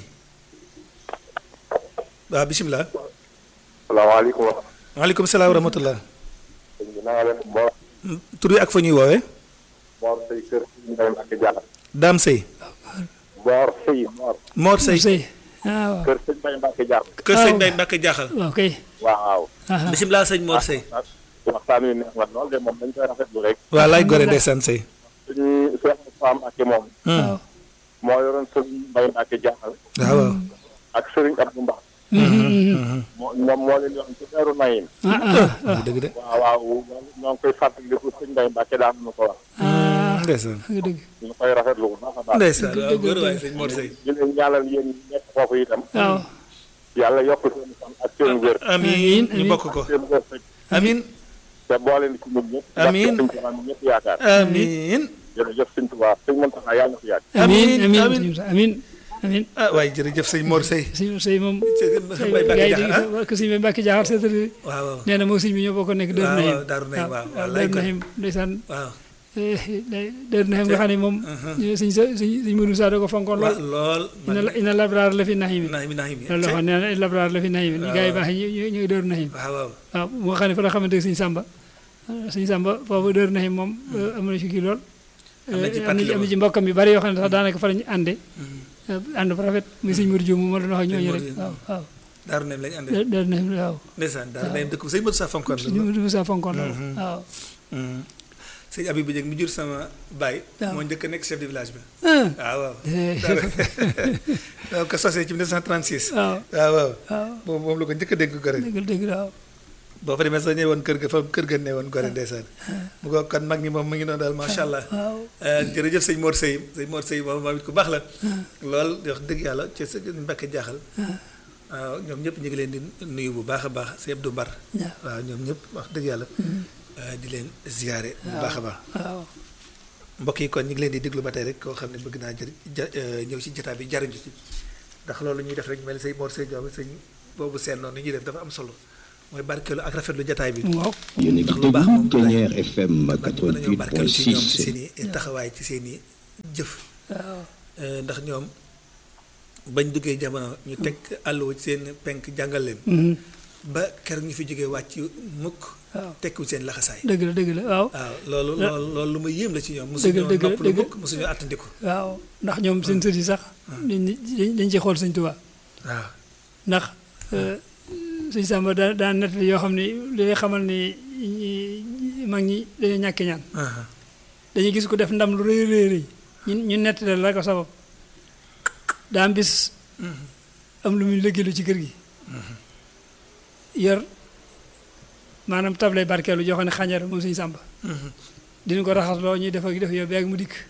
waaw bisimilah salaamaaleykum. waaleykum salaam wa rahmatullah sëñ bi na nga def Mor tur yi ak fa ñuy woowee Mor Sey kër Ndeye Mbacke Diakhal. Daam Sey Mor Sey Mor. Mor Sey sëy ah waaw kër sëñ Ndeye Mbacke Diakhal. kër sëñ waaw. Mbay Mbàkke jaaxal waaw kay waaw. ah bisimilah sëñ Mor Sey waxtaan wi neex na lool de moom dañ koy rafetlu rek. waa laay gore ndeysaan Sey suñu Cheikh Moussa Mbacke moom. waaw moo yoroon sëñ Ndeye Mbacke Diakhal. waaw waaw ak sëriñ Abdou Mbax. moo moom moo leen yoon ci teeru Nayim. ah ah dëgg dëgg de waaw waaw ñoo ngi koy fàttaliku sëñ Ndeye Mbacke daan na ko wax. ah ndeysaan nga dëgg ñu koy rafetlu bu baax a baax. ndeysaan dëgg, waaw dëgg, góor waay dëgg. sëñ Mor Sey di leen ñaanal yéen ñi nekk foofu itam. waaw yàlla yokk seen fan ak seen wér. amiin Amiin, ñu amiin. bokk ko seen wërsëg. amiin te boole ni ci ñun ñëpp. Amiin. ndax suñ tubaab ñëpp yaakaar. amiin jërëjëf suñ tubaab suñ mën taxaa yàlla na fi yàgg. amiin Amiin, amiin amiin. amiin amiin ah waaye jërëjëf sëñ Mor Sey sëñ sëy moom sëñ sëy Mbay Mbàkke gars yi jaaxal ah di ko sëñ Mbay Mbàkke jaaxal seetali waaw waaw nee na moom sëñ bi ñoo bokk nekk Daaru waaw, Nahim waaw, Daaru Nahim, waaw, waaw, lay Daaru ko. Nahim ndeysaan waaw eh, day- Daaru Nahim nga xam ne moom sëñ sa sëñ sëñ Mourou Moussa da ko fonkoon waaw lool lool ina la ina labraar la fi Nahim naa mi naa mi loolu la waxoon nee na labraar la fi Nahim waaw, gars yi waaw. baax yi ñu ñu ngi Daaru Nahim waaw waaw waaw moo xam ne fa la xamante ne sëñ Samba sëñ Samba foofu Daaru Nahim moom eh, am na ci kii lool Am na ci Eh, am na ci am na pàttali ci mbokkam yu bari yoo xam ne sax daanaka fa la ñu ànde ànd bu rafet muy sëñ Mourou Diouf moo doon wax ak ñooñu rek Mourou waaw waaw Daaru Nahim lañu àndee Da- Daaru Nahim waaw ndeysaan Daaru Nahim dëkk bu sëñ Modou Sa fonkoon la sëñ Mourou Moussa fonkoon loolu waaw sëñ Abib bu Jëng mi jur sama baay waaw. moo njëkk a nekk chef de village bi ah waaw waaw eh, waaw ko sosee ci 1936 waaw waaw waaw waaw moom moom la ko njëkk a dégg ko rek dëgg dëgg waaw boo fa demee sax ñëwoon kër ga fa kër ga ne woon gore ndeysaan mu ko kon mag ñi moom mu ngi noonu daal macha allah waaw Euh, jërëjëf sëñ Mor Seye sëñ Mor Seye moom moom it ku baax la lool di wax dëgg yàlla ci sa Mbàkke jaaxal waaw ñoom ñëpp ñu ngi leen di nuyu bu baax a baax sëñ Abdou Mbar waaw. waaw ñoom ñëpp wax dëgg yàlla euh, di leen ziyaare bu baax a baax waaw mbokk yi kon ñu ngi leen di déglu ba tey rek koo xam ne bëgg naa jëri ja euh, ñëw ci jotaay bi jariñu ci ndax loolu ñuy def rek mel ni sëñ Mor Seye Diop sëñ boobu seen noonu ni ñuy def dafa am solo mooy barkeelu ak rafetlu jotaay bi waaw yéen a ngi ndax lu baax moom déglu Ténière FM mag ñi mën nañoo barkeelu ci ñoom ci 88.6 seen i taxawaay ci seen i jëf waaw Euh, ndax ñoom bañ duggee jamono ñu teg àlluwa ci seen penk jàngal leen Mhm. ba keroog ñu fi jógee wàcc mukk waaw tekku seen laxasaay dëgg la dëgg la waaw waaw loolu La- loolu loolu lu ma yéem la ci ñoom Dëgg mosuñoo dëgg noppalu dëgg. mukk mosuñoo attandiku waaw ndax ñoom seen sët yi sax dañ dañ dañ ci xool sëñ Tuubaa waaw ndax sëñ Samba daa daa nett yoo xam ne li lay xamal ni ñi- mag ñi dañoo ñàkk ñaan aha dañuy gis ko def ndam lu rëy rëy rëy ñu ñu nett la ko sabab daa am bis am lu muy liggéeylu ci kër gi yor maanaam table barkeelu joo xam ne xànjar moom sëñ Samba dina ko raxas loo ñuy def ak def yow beeg mu dikk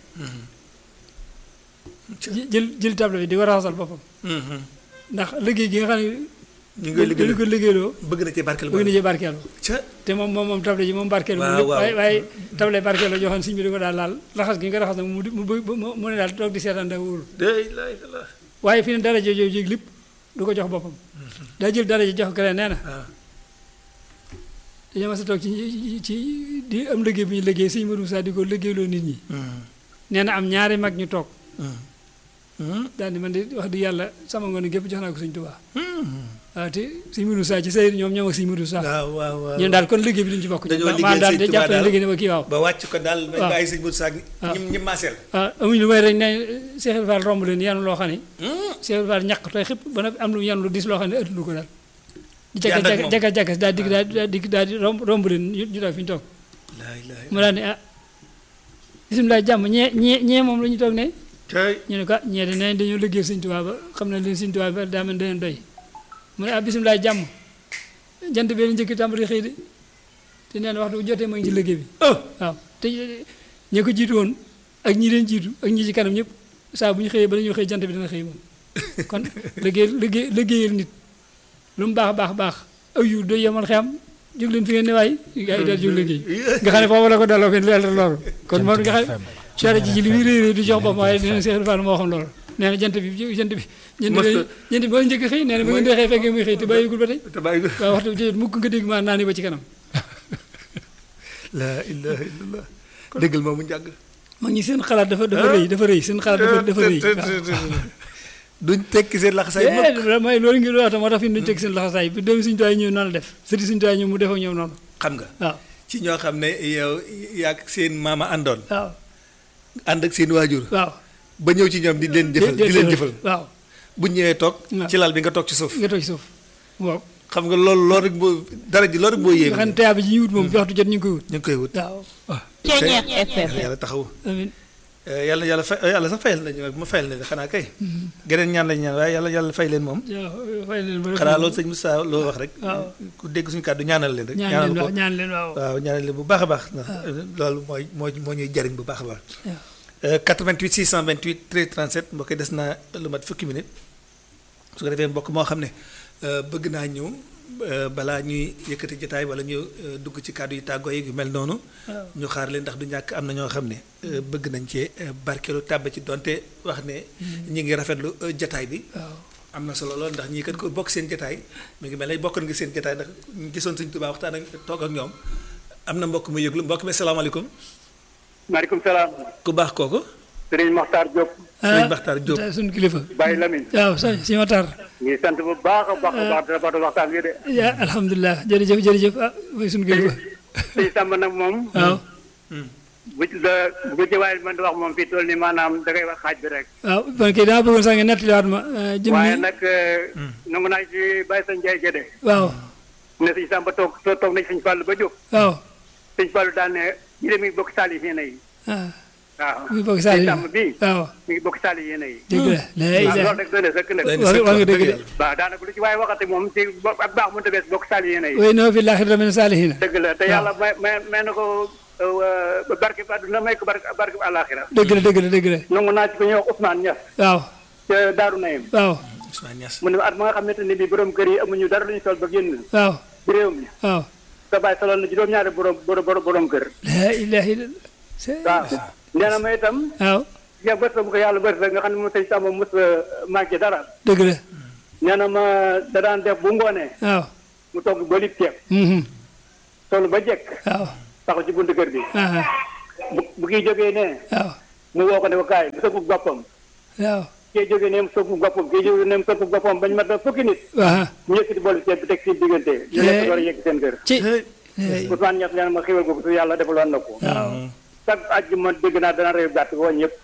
jë- jël jël table bi di ko raxasal boppam ndax liggéey gi nga xam ne ñu ngi koy dañu liggéey ko liggéeyloo bëgg na ci barkeel bëgg na cee barkeelu ca te moom moom moom table ji moom barkeelu Waaw, moom lépp waaw. waaye waaye table barkeelu joo xam ne sëñ bi di ko daal laal raxas gi nga raxas nag mu di- mu bëgg mu mu ne daal toog di seetaan da wóorul day lay la waaye fi ne daraja jooju jéeg lépp du ko jox boppam daa jël daraja jox keneen nee na waaw dañoo mas a toog ci ci di am liggéey bu ñu liggéey sëñ Modou Moussa di ko liggéeyloo nit ñi nee na am ñaari mag ñu toog daal di man di wax di yàlla sama ngoon gépp jox naa ko sëñ Tuubaa waaw te sëñ Modou Moussa ci sayir ñoom ñoom ak sëñ Modou Moussa waaw waaw waaw ñun daal kon liggéey bi duñ ci bokk Dañoo maa liggéeyal daal sëñ di Tuubaa jàpp ne daal. liggéey ne ba kii waaw ba wàcc ko daal may waaw. bàyyi sëñ Modou Saak waaw. ñim ñim maaseel ah amuñ lu may rek ne Cheikh Ibra Fall romb leen yanu loo xam ne Cheikh Ibra Fall ñàkk tooy xëpp ba noppi am lu yan lu dis loo xam ne ëttulu ko daal di Di ànd ak jaga moom. jaga jaga daal di daal di daal di romb romb leen ñu ñu toog fi ñu toog laa ilaaha mu daal ne ah bisimilah jàmm ñee ñee ñee moom la ñu toog ne tey ñu ne ko ah ñee de nee dañoo liggéey Sëñ Tuubaa ba xam ne leen Sëñ Tuubaa ba daa mel ne dañu doy mu ne ah bisimilah jàmm jant bee la njëkk tàmbali xëy de te nee na waxtu bu jotee ma ngi ci liggéey bi waaw te ñi ko jiitu woon ak ñi leen jiitu ak ñi ci kanam ñëpp saa bu ñu xëyee ba la ñu xëy jant bi dina xëy moom kon liggéey liggéey liggéeyal nit lu mu baax baax baax aw yu doy yemal xam jóg leen fi ngeen ne waay gaa yi daal jóg liggéey nga xam ne foofu la ko delloo fi leer loolu kon moom nga xam soare ji ci li muy réy réy du jox boppam waaye dina Seex Fall moo xam loolu nee na jant bi jant bi jant bi jant bi ba njëkk xëy nee na ba ngeen dee xëy fekkee muy xëy te bàyyigul ba tey te bàyyi ko waaw waxtu jot mukk nga dégg maa naa ni ba ci kanam laa ilaaha illallah déggal moomu njàng mag ñi seen xalaat dafa dafa rëy dafa rëy seen xalaat dafa dafa rëy waaw duñ tekki seen laxasaay mukk eh mooy loolu ngi wax moo tax fi ñu teg seen laxasaay bi doomi suñu tuwaay ñëw noonu la def sëti suñu tuwaay ñëw mu def ak ñoom noonu xam nga waaw ci ñoo xam ne yow yaag seen maama àndoon waaw ànd ak seen waajur waaw ba ñëw ci ñoom di leen jëfal di leen jëfal waaw bu ñëwee toog waaw. ci lal bi nga toog ci suuf nga toog ci suuf waaw xam nga loolu loolu rek boo dara ji loolu rek boo nga xam yéeme ne teyaa bi ji ñuy wut moom bi waxtu jot ñu ngi koy wut ñu ngi koy wut waaw waaw Ceeñeex FM yàlla yàlla taxawu amiin Eh, yàlla yàlla fay yàlla sax fayal nañu ma fayal nañu xanaa kay geneen ñaan lañu ñaan waaye yàlla yàlla fay leen moom waaw fay leen ba rek xanaa loolu sëñ Moussa loo wax rek waaw. ku dégg suñu kàddu ñaanal leen rek ñaan ñaanal leen ko waaw ñaan leen waaw waaw ñaanal leen bu baax a baax ndax loolu mooy moo moo ñuy jariñ bu baax a baax waaw. Euh, 88 628 13 37 mbokk yi des na lu mat fukki minute su ko defee mbokk moo xam ne euh, bëgg naa ñëw euh, balaa ñuy yëkkati jotaay wala ñu euh, dugg ci kàddu yi tàggoo yi yu mel noonu ñu xaar leen ndax du ñàkk am na ñoo xam ne euh, bëgg nañ cee euh, barkeelu tàbb ci donte wax ne ñi ngi rafetlu euh, jotaay bi waaw am na solo lool ndax ñii kat ko bokk seen jotaay mi ngi mel ne bokkoon nga seen jotaay ndax ñu gisoon Sëñ Tuubaa waxtaan ak toog ak ñoom am na mbokk mu yëglu mbokk mi salaamaaleykum maaleykum salaam ku baax kooku Serigne Mokhtar Diop Sëriñ Baxtaar Diop ah suñu kilifa Baye Lamine waaw sa si ma tar ngi sant bu baax a baax a baax dara baax waxtaan wi de ya alhamdulilah jërëjëf jërëjëf ah mooy suñu kilifa sëñ Samba nag moom waaw bu ci la bu ci waaye man di wax moom fii toll ni maanaam da ngay wax xaaj bi rek waaw man kay dama bëggoon sax nga nettaliwaat ma jëm waaye ni nag nangu naa ci Baye sa Ndiaye Gédé waaw ne sëñ Samba toog toog toog nañ sëñ Fallou ba jóg waaw sëñ Fallou daan ne ñi dem bokk saalihiina yi ah waaw muy bokk sëñ Saliou Samba bii waaw mi ngi bokk Saliou yéen yi dëgg la la waaw ilaha loolu rek doy na sëkk nag Doy na wax sëkk wax nga wax dëgg dëgg de yàlla. waaw daanaka lu ci waaye waxati moom ci bo- ak baax mënta bees bokk Saliou yéen yi way noo fi laaxira min saalihiina dëgg la te yàlla may may may na ko euh, barke ba àdduna may ko barke barke bu àllaaxira dëgg la dëgg la dëgg la nangu naa ci ko ñuy wax Ousmane Niass waaw ca Daaru Nayim waaw Ousmane Niass mu ne ma at ma nga xamante ne bii borom kër yi amuñu dara lu ñu sol ba génn waaw ci réew mi waaw sa bàyyi soloon na juróom-ñaari borom borom borom kër la ilaha illallah waaw nee na ma itam waaw ya bët bu ko yàlla bët nga xam ne moom sëñ Samba mos manqué dara dëgg la nee na ma da daan def bu ngoonee waaw mu togg ba lib ceeb mhm solu ba jekk waaw taxaw ci buntu kër bi aha bu bu kii jógee nee waaw mu woo ko ne ko kaay mu sëggu boppam waaw kii jógee ne mu sëggu boppam kii jógee ne mu sëggu boppam bañ mat fukki nit waaw ñu yëkkati boolu ceeb bi teg ci diggante ñu lekk door a yegg seen kër ci Ousmane Niass nee na ma xéwal ko su yàlla defaloon na ko waaw chaque àjjuma dégg naa dana réew gàtt ko ñëpp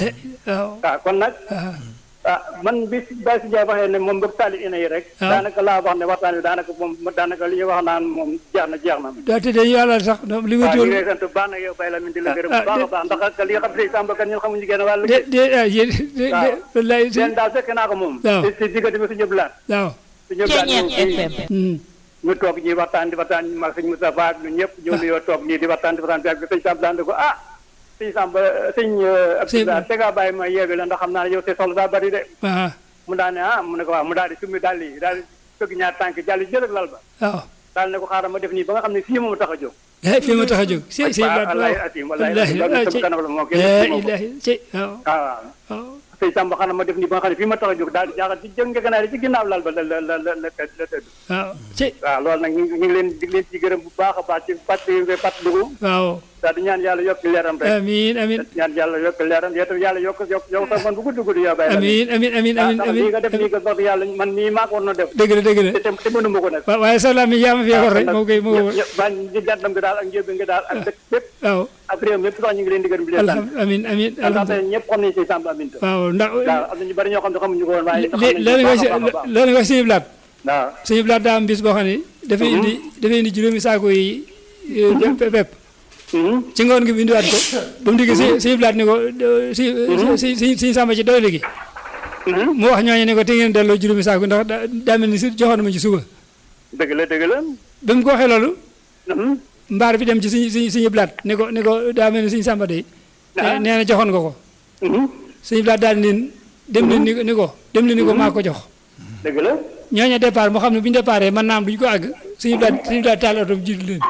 waaw waaw kon nag waaw ah man bi si Baye si Ndiaye waxee ne moom bëgg taali ina yi rek Ah. daanaka laa wax ne waxtaan wi daanaka moom daanaka li ñuy wax naan moom jeex na jeex na daa tëddee yàlla sax li ma waaw ñu jóor ngi lay sant baax na yow Baye Lamine di la gërëm ah, bu baax a de- baax ndax ak li nga xam ne Samba kan ñun xamuñu genn wàll de de ah yéen de de waaw. wallaay si leen daal fekk naa ko moom waaw. si si diggante bi su ñëpp laat waaw su ñëpp laat ñëw fii mhm ñu toog ñuy waxtaan di waxtaan ñu mag sëñ Moustapha ak ñun ñëpp ñëw nuyoo toog nii di waxtaan di waxtaan bi ak sëñ Samba daan ko ah sëñ Samba sëñ Abdoulaye te ngaa bàyyi ma yeewi la ndax xam naa ne yow te soxla daa bari de waaw mu daal ne ah mu ne ko waaw mu daal di summi daal di daal di fëgg ñaar tànk jàll jël ak lal ba waaw daal ne ko xaaral ma def nii ba nga xam ne fii moom tax a jóg eh fii ma tax a jóg si si waaw baat wallahi waaw atim wallahi wallahi loolu ah sama ci kanam la moo kenn la gisuma ko. ilaha ci waaw waaw waaw waaw sëñ Samba xanaa ma def nii ba nga xam ne fii ma tax a jóg daal di jaaxal ci jëng ganaar ci ginnaaw lal ba la la la la la la tëdd waaw ci waaw loolu nag ñu ngi ñu ngi leen di leen ci gërëm bu baax a baax ci fàttali nga fàttaliku waaw daal di ñaan yàlla yokk leeram rek amiin amiin ñaan yàlla yokk leeram yow tam yàlla yokk yokk yow sax man bu gudd gudd yow bàyyi amiin amiin amiin amiin ndax amiin lii nga def nii nga wax dëgg yàlla man nii maa ko war na def dëgg la dëgg la te te te mënuma ko nag wa- waaye salaam mi yaa ma fi yebal rek moo koy moo koy bañ di jàddam gi daal ak njëb gi daal ak dëkk bépp waaw ak réew mi yëpp sax ñu ngi leen di gërëm di leen sant alhamdulilah amiin amiin ndax alhamdulilah tey ñëpp xam nañu si Samba Aminta waaw ndax waaw am na ñu bari ñoo xam ne xamuñu ko woon waaye xam lé- nañu loolu ko nga baax a baax a baax loolu nga suñu blaat waaw suñu blaat daa am bis boo xam ne dafay indi dafay indi juróomi saako yi eh, pe- pepp Mhm. ci ngoon gi mu indiwaat ko ba mu diggee si suñu blaat ni ko eh, si si si si sàmba ci doole gi Mhm. mu wax ñooñu ne ko te ngeen delloo juróomi saako ndax daa daa mel ni si joxoon na ma ci suba dëgg la dëgg la ba mu ko waxee loolu Mhm. mbaar bi dem ci suñu suñu suñu blaat ni ko ni ko daa mel ni suñu sàmba day Ah. nee na joxoon nga ko Mhm. suñu blaat daal di leen dem leen ni ko ni ko dem leen ni ko maa ko jox dëgg la ñooñu départ moo xam ne bu ñu déparé man naam duñu ko àgg suñu blaat suñu blaat taal oto jiitu leen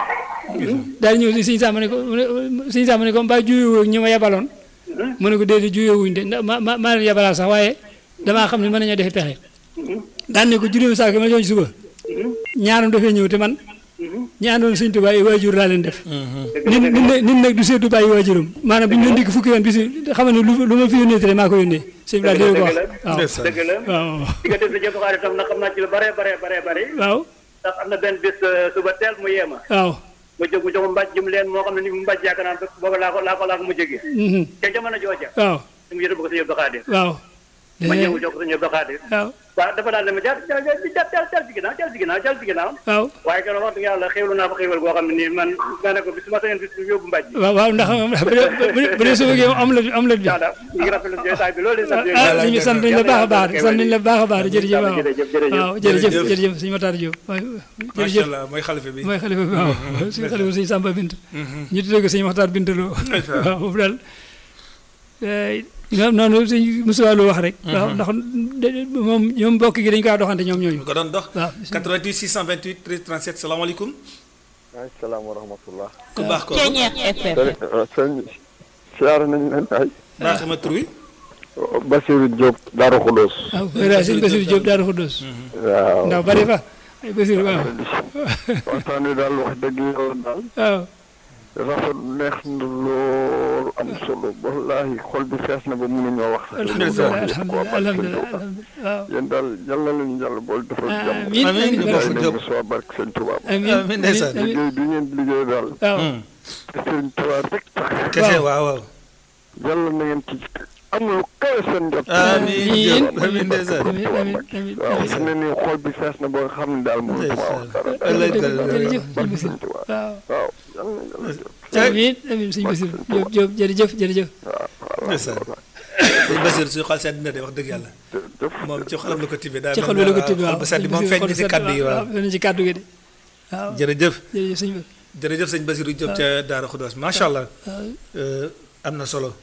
daal di ñëw si suñu sàmm ne ko mu ne suñu sàmm ne ko mbaa juyoo ñi ma yebaloon mu ne ko déedéet juyoo wuñ de ndax ma ma maa leen yebalaat sax waaye damaa xam ne mën nañoo defi pexe daan ne ko juróomi saako ma jox ci suba ñaaram dafay ñëw te man ñi àndoon suñ tubaab yi waajur laa leen def nit nit nag nit nag du seetu bàyyi waajuram maanaam bu ñu leen dikk fukki yoon bis xam ne lu lu ma fi yónnee te maa ko yónnee suñu blaat dina ko wax waaw ndeysaan. dëgg la waaw diggante sa jëpp xaalis tam nag xam naa ci lu bare bare bare bare waaw ndax am na benn bis euh, suba teel mu yeema waaw ma jóg mu jox ma mbàjj jëm leen moo xam ne ni mu mbàjj yaakaar naa booba laa ko laa ko laa ko mu jógee mhm, ca jamono jooja waaw su mu yëre ko sa yëpp xaalis waaw ma ñëw jox ko sa yëpp xaalis waaw waaw dafa daal ne ma jaar jaar jaar jaar jaar ci ginnaaw jaar ci ginnaaw jaar ci ginnaaw waaw waaye keroog wax dëgg yàlla xéwlu naa fa xéwal goo xam ne nii man ma ne ko bis ma sañoon bis bu yóbbu mbàjj waaw waaw ndax bu dee bu dee bu dee suba gi am la am la bi daal ñu ngi rafetlu jotaay bi loolu sant ah ñu sant nañ la baax a baax sant nañ la baax a baax jërëjëf waaw jërëjëf jërëjëf waaw jërëjëf Jërëjëf. jërëjëf suñu Matar Diop waaw macha jërëjëf allah mooy xalifa bi. mooy xalifa bi waaw suñu xalifa suñu Samba Bint ñu tuddee ko suñu Maxtaar Bint Lo waaw foofu daal ñoom noonu suñu Moussa Lo wax rek waaw ndax de- moom ñoom mbokk gi dañu kaa doxante ñoom ñooñu ñu ko doon dox. waaw 88 628 13 37 salaamaaleykum. waaleykum salaam wa rahmatullah. ku baax ko sëñ siyaare nañ leen ay baax ma tur wi. Basiru Diop Daaru Xudoos waaw Fara Sëñ Basiru Diop Daaru Xuddoos waaw ndax bari fa ay Basiru waaw waxtaan wi daal wax dëgg yàlla daal waaw rafet neex na lool am solo wallaahi xol bi fees na ba mënuñoo wax alhamdulilah alhamdulilah alhamdulilah waaw yéen daal yal na leen yàlla bool defal jàmm amiin Amiin. amiin Amiin. barke bàyyi leen ba soo barke sëñ Tuubaa amiin Amiin, ndeysaan. amiin liggéey bi ngeen liggéey daal waaw te sëñ Tuubaa rek tax kese waaw waaw. yàlla na ngeen ci am lu kawe seen njot amiin Diop amiin ndeysaan. amiin amiin amiin waaw fi ne nii xol bi fees na ba nga xam ne daal mënutuma wax dara ëllëg jërëjëf barke sëñ sëñ Tuubaa waaw waaw yal na yàlla jëf amiin amiin sëñ Basiru Diop Diop jërëjëf jërëjëf waaw ndeysaan sëñ Basiir suñu xol sedd na de wax dëgg yàlla moom ci xolam la ko tibbee daal ci xol bi la ko tibbee xol waaw bu sedd moom feeñ na ci kàddu yi waaw feeñ na ci kàddu gi de waaw jërëjëf jërëjëf sëñ bi jërëjëf sëñ Basiru Diop ca Daara Xudoos macha allah waaw am na solo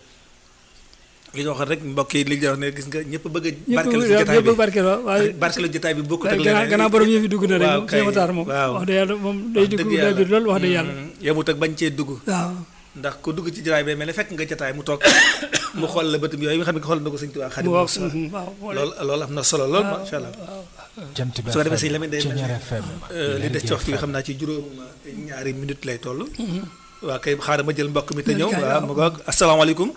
li ñu waxoon rek mbokk yi li ñu wax ne gis nga ñëpp bëgg a ñëpp barkeel ci jotaay ñëpp bi barkeel waaw waaye barkeel jotaay bi bokkut ak gannaaw leneen gannaaw borom yëf yi dugg na rek waaw moom kay Cheikh Matar moom waaw wax dëgg yàlla moom day wax dugg dëgg day yàlla biir lool wax dëgg yàlla Mm, yemut ak bañ cee dugg waaw ndax ku dugg ci jotaay bi mel ne fekk nga jotaay mu toog mu xool la bëtum yooyu nga xam ne xool na ko sëñ Tuubaa Xaadimu mu wax Rasuul waaw loolu loolu am na solo lool macha allah jant bi su ko defee sëñ Lamine day mel Ceñeer ne FM li des ci waxtu bi xam naa ci juróom ñaari minute lay toll waa kay xaaral ma jël mbokk mi te ñëw waaw ma goog asalaamaaleykum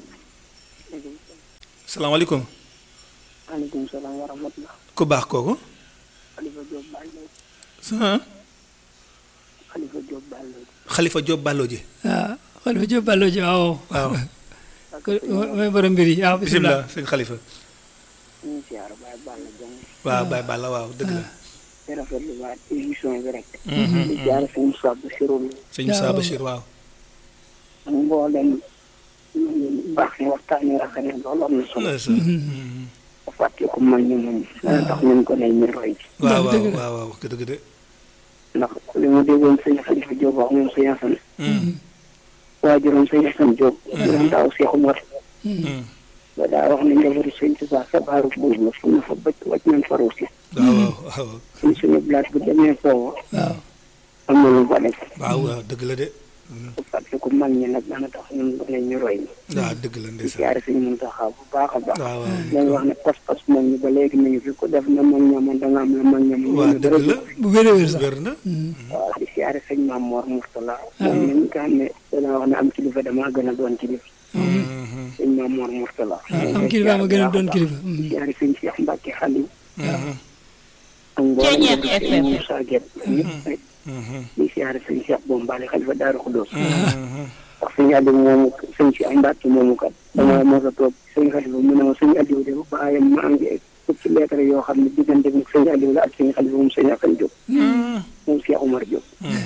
asalaamaaleykum maaleykum salaam wa rahmatulah. ku baax kooku Khalifa Diop Ballo ah Khalifa Diop Ballo Xalifa Diop Ballo ji waaw Xalifa Diop Ballo ji waaw waaw mooy borom mbir yi waaw bisimilah bisimilah sëñ Xalifa ñu ngi siyaar Baye Balla Dieng waaw Baye Balla waaw dëgg la di rafetlu waat émission bi rek. di jaar sëñ Moussa Bassirou mi sëñ Moussa Bachir waaw ak mboolem ñu baax ni waxtaan yi rafet na loolu am na solo. ndeysaan. ba fàtte ko mag ñi moom. dana tax ñun ko ne ñu roy ci. waaw waaw dëgg la. waaw waaw dëgg de ndax li ma déggoon sëñ Khalifa Diop wax moom sëñ Assane. waajuram sëñ Assane Diop. juróom daaw Cheikh Umar. ba daa wax ne njabootu sëñ Tuubaa sabaaru buur la fu ñu fa bëcc wàcc nañ fa ruusi. waaw waaw waaw suñ suñu blaat bu demee foofu waaw am na lu fa def. waaw waaw dëgg la de bu fàtte ko mag ñi nag dana tax ñun ko ne ñu roy ñi. waaw dëgg la di ndeysaan siyaare sëñ Muntaxa bu baax a baax. waaw waaw dañ wax ne pas-pas moom ñi ba léegi mi ngi fi ku def na mag ñamoon da nga am la mag ñamoon. waaw dëgg la bu wér a wér sax wér na waaw di siyaare sëñ Maam Mor Murtala. moom mi nga xam ne dana wax ne am kilifa damaa gën a doon kilifa. sëñ Maam Mor Murtala. am kilifa ma gën a doon kilifa di siyaare sëñ Cheikh Mbacke Xaliw. ak mboolem njabootu sëñ Moussa Gueye ñëpp rek. di siyaare sëñ Cheikh Bombali xalifa Daaru Xudoos. ndax sëñ Aliou moomu sëñ si am mbàkk moomu kat dama mos a toog sëñ Xalifa mu ne ma sëñ Aliou de baayam maa ngi fukk ci lettre yoo xam ne diggante bi sëñ Aliou la ak sëñ Xalifa moom sëñ Akan Diop moom Cheikh Omar Diop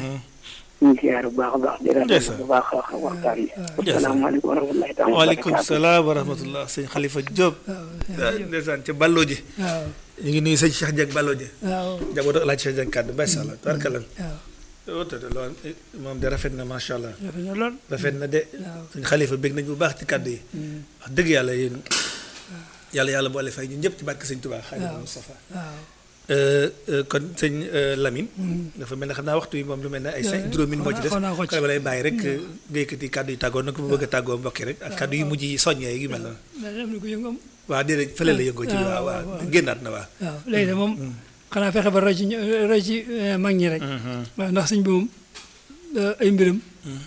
ñu ngi siyaare bu baax a baax di rafetlu bu baax a waxtaan bi asalaamaaleykum wa rahmatullahi taala waaleykum salaam wa rahmatullah sëñ Xalifa Diop ndeysaan ca Ballo ji waaw ñu ngi nuyu sëñ Cheikh Dieng Ballo ji waaw njabootu Alaaji Cheikh Dieng kàddu macha allah tabarkalla waaw woote de loolu moom de rafet na macha allah rafet na lool rafet na de sëñ Xalifa bég nañ bu baax ci kàddu yi wax dëgg yàlla yéen yàlla yàlla boole fay ñun ñëpp ci barke sëñ Tuubaa Xaadimu Mustafaa waaw kon sëñ Lamine dafa mel ne xam naa waxtu yi moom lu mel ne ay cinq juróom min moo ci des xaw naa ko ci. xale ba lay bàyyi rek nga yëkkati kàddu yi tàggoo nag bu bëgg a tàggoo mbokki rek ak kàddu yu mujj yi soññee yu mel noonu mais am na ko yëngoom waaw déedéet fële la yëngoo ci Ah, waaw waaw, waaw waaw. génnaat na waaw waaw léegi de moom xanaa fexe ba roy ci ñu- roy ci eh, mag ñi rek waaw ndax sëñ bi moom eh, ay mbiram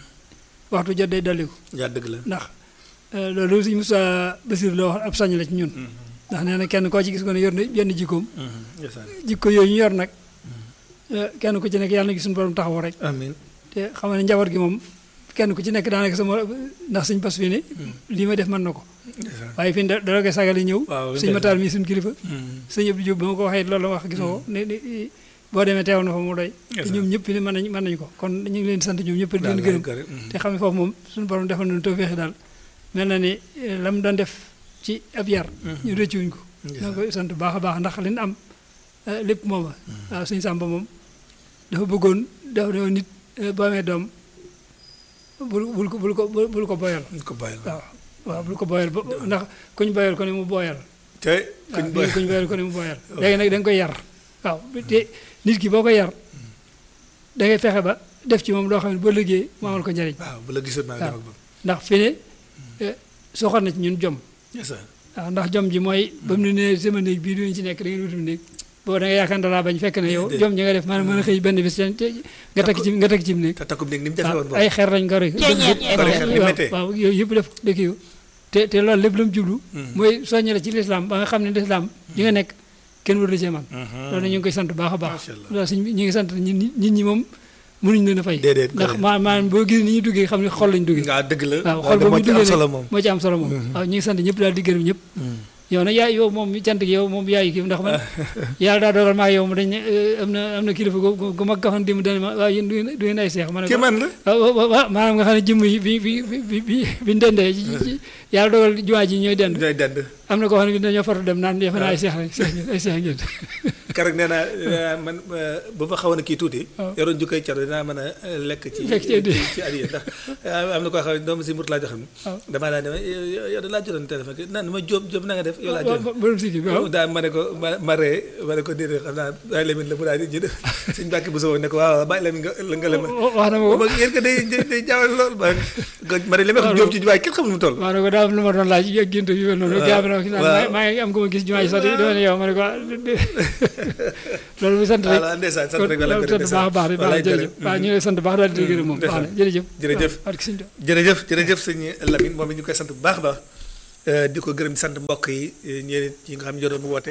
waxtu jot day dolliku yaa dëgg la ndax eh, loolu sëñ Moussa Bassir la wax ab sañ la ci ñun ndax nee na kenn koo ci gis ko ne yor na yenn jikkoom ndeysaan jikko yooyu ñu yor nag eh, kenn ku ci nekk yàlla na gis suñu borom taxaw rek amiin te xam ne njaboot gi moom kenn ku ci nekk daanaka sama ndax sëñ Bass fii ne lii ma def mën na ko ndeysaan waaye fii da dara koy sagale ñëw Waaw, sëñ Matar mi suñu kilifa Mhm. sëñ Abdou Diop ba ma ko waxee loolu la wax gisoo ko ne ne boo demee teewal na fa mu doy te Yes, ñoom ñëpp fi ne mën nañ mën nañu ko kon ñu ngi leen di sant ñoom ñëpp di leen Daal gërëm gërëm, mhm. te xam ne foofu moom suñu borom defal nañu tawfeex daal mel na ni eh, la mu doon def ci ab yar ñu rëccuwuñ ko Yes, na koy sant bu baax a baax ndax li ñu am eh, lépp mooma waaw sëñ Samba moom dafa bëggoon dafa doon nit eh, boo amee doom bul bul ko bul ko bul ko boyal ñu ko bàyyi waaw waaw bul ko boyal ba ndax kuñ boyal ko ne mu boyal te waaw kuñ boy kuñ boyal ko ne mu boyal léegi nag da nga koy yar waaw te nit ki boo koy yar da ngay fexe ba def ci moom loo xam ne boo liggéey mu amal ko njariñ waaw bu la gisoon maa ngi dem ak moom ndax fi ne soxal na ci ñun jom ndeysaan waaw ndax jom ji mooy ba mu ne nee sama néeg bii duñu ci nekk da ngeen wutum néeg boo da nga yaakaar dalaa bañ fekk ne yow Déedéet. jom ji nga def maanaam mën a xëy benn bis te nga tekk ci nga tekk ci néeg te takkum néeg ni mu jafe woon waaw boobu ay xeer lañ ko rek Kori xeer ni méttee. waaw yooyu yëpp def dëkk yu te te loolu lépp la mu jublu mooy soññe la ci lislaam ba nga xam ne lislaam yi nga nekk kenn waru la cee man loolu ñu ngi koy sant baax a baax Macha Allah. loolu suñ ñu ngi sant nit ñi nit ñi moom mënuñ leen a fay Déedéet, ndax correct. maa maanaam boo gis ni ñu duggee xam ne xol lañ duggee waaw dëgg la waaw xol loolu ba moo muy ci am duggee solo nag moom moo ci am solo moom waaw ñu ngi sant ñëpp daal di gërëm ñëpp yow nag yaay yow moom cant gi yow moom yaay kii ndax man yàlla daa dogal maa yow mu dañ ne am na am na kilifa gu gu mag nga xam ne dim dane ma waaw yéen du ngeen du ngeen ay seex ma ne ko kii man la waaw maanaam nga xam ne jëmm yi bi bi bi bi bi ñu dendee ci ci yàlla dogal jumaa ji ñooy dend ñooy dend am na koo xam ne bi dañoo fatu dem naan defe naa ay seex lañ seex ngeen ay seex ngeen keroog nee naa eh, man eh, bu ma xawoon a kii tuuti waaw. yoroon jukkay caro dinaa mën a eh, lekk ci Lekk ci addiya. ci addiya ndax eh, am na koo xam ne doomu si mut laa joxam waaw. damaa daa dema yow da laa jotoon téléphone ki naan ma jóob jóob na nga def yow laa jotoon borom sikki bi waaw daa ma ne ko ma ma ree ma ne ko déedéet xam naa bàyyi lemin la mu daal di jënd suñ bàkki bu soo ne ko waaw waaw bàyyi lemin nga la nga lema wax na ma ko ba yéen ko day day jaawal lool ba ma ne li ma wax jóob ci juwaay kenn xamul mu toll maa ne ko daa am lu ma doon laaj ak gént yu mel noonu gaa bi na ki naan waaw. maa ngi am ko ma gis jumaa ji sax dama ne yow ma ne ko ah, loolu bu sant rek voilà ndeysaan sant rek wala loolu gërëm sant baax a baax di baax wallaay jërëjëf gërëm. waaw ñu ngi lay sant baax daal di gërëm moom baax na jërëjëf jërëjëf. waaw barke Sëñ Tuubaa. jërëjëf jërëjëf sëñ Lamine moom it ñu koy sant bu baax a baax eh, di ko gërëm di sant mbokk yi eh, ñeneen yi nga xam ne ñoo doon woote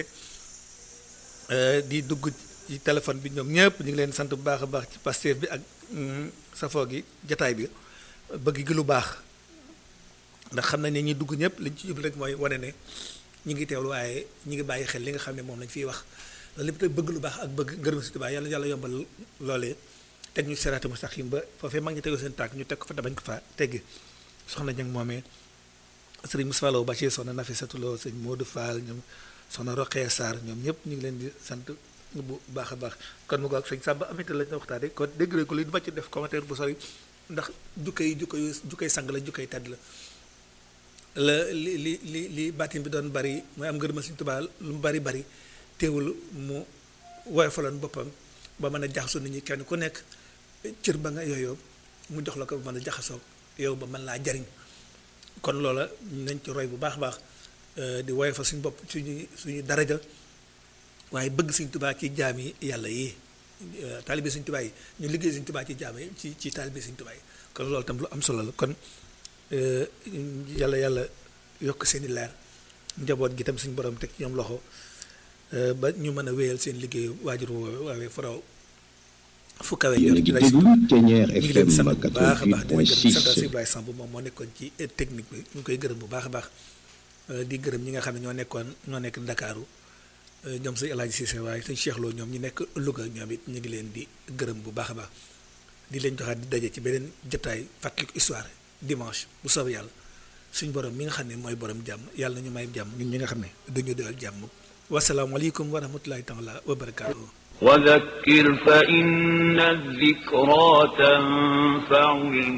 eh, di dugg ci téléphone bi ñoom ñëpp ñu ngi leen sant bu baax a baax ci Pastef bi ak mm, safoo gi jataay bi bëgg gi lu baax ndax xam nañ ne ñi dugg ñëpp liñ ci jublu rek mooy wane ne ñi ngi teewlu waaye ñi ngi bàyyi xel li nga xam ne moom lañ fiy wax loolu lépp te bëgg lu baax ak bëgg gërëm si tubaab yàlla yàlla yombal loolee teg ñu seraatu mustaqim ba foofee mag ñi tegu seen tànk ñu teg ko fa te bañ ko fa teggi soxna ñang moomee sëriñ Moussa Lo Bachir soxna Nafisatu Lo sëñ Modou Fall ñoom soxna Roqee Sarr ñoom ñëpp ñu ngi leen di sant bu baax a baax kon mu ko ak sëñ Samba amita lañ waxtaane kon dégg nañ ko li du ma ci def commentaire bu sori ndax jukka yi jukka yu jukkay sang la jukkay tedd la la li li li li baatin bi doon bari mooy am ngërëmal Sëñ Tuubaa lu mu bari bari teewul mu woyofaloon boppam ba mën a jaxasoo nit ñi kenn ku nekk cër ba nga yooyoo mu jox la ko ba mën a jaxasoo yow ba mën laa jariñ kon loola nañ ci roy bu baax a baax eh, di woyofal suñu bopp suñu suñu daraja waaye bëgg Sëñ Tuubaa ci jaam yi yàlla yi eh, taalibe Sëñ Tuubaa yi ñu liggéey Sëñ Tuubaa ci jaam yi ci ci taalibe Sëñ Tuubaa yi kon loolu tam lu am solo la kon eh, yàlla yàlla yokk seen i leer njaboot gi tam suñu borom teg ci ñoom loxo eh, ba ñu mën a wéyal seen liggéeyu waajur woowu waawee faraw fu kawe yéen a jot ngi ci lay déglu Ténière ñu ngi leen FM di sant bu baax a baax di leen gërëm di sant 88.6 Ibrahima Samb moom moo nekkoon ci eh, technique bi ñu ngi koy gërëm bu baax a baax eh, di gërëm ñi nga xam ne ñoo nekkoon ñoo nekk Ndakaaru eh, ñoom sëñ El Hadj Cissé waaye sëñ Cheikh Lo ñoom ñi nekk Louga ñoom it ñu ngi leen di gërëm bu baax a baax di leen joxaat di daje ci beneen jotaay fàttaliku histoire dimanche bu soobee yàlla suñ borom mi nga xam ne mooy borom jàmm yàlla na ñu may jàmm ñun ñi nga xam ne dañu doyal jàmm wasalaamualeykum wa rahmatulahi taala wa barakaatuhu وذكر فإن الذكرى تنفع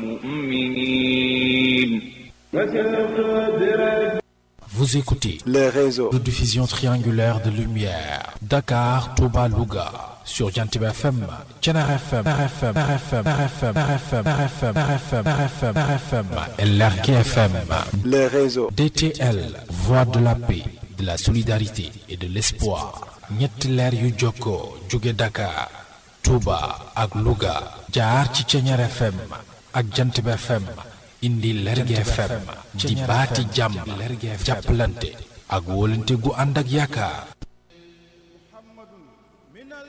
المؤمنين Vous écoutez les réseaux. de diffusion triangulaire de lumière. Dakar, Touba, Louga. Sur Jantib FM, Tchenar FM, RFM, RFM, RFM, RFM, RFM, RFM, RFM, RFM, et Lergui FM. les réseaux. DTL, Voix de la paix, de la solidarité et de l'espoir. ñetti leer yu jokkoo jóge Dakar, Touba ak Louga. jaar ci Tchenar FM ak Jantib FM. indi Lergui FM di baati jàmm jàppalante ak wóolante gu ànd ak yaakaar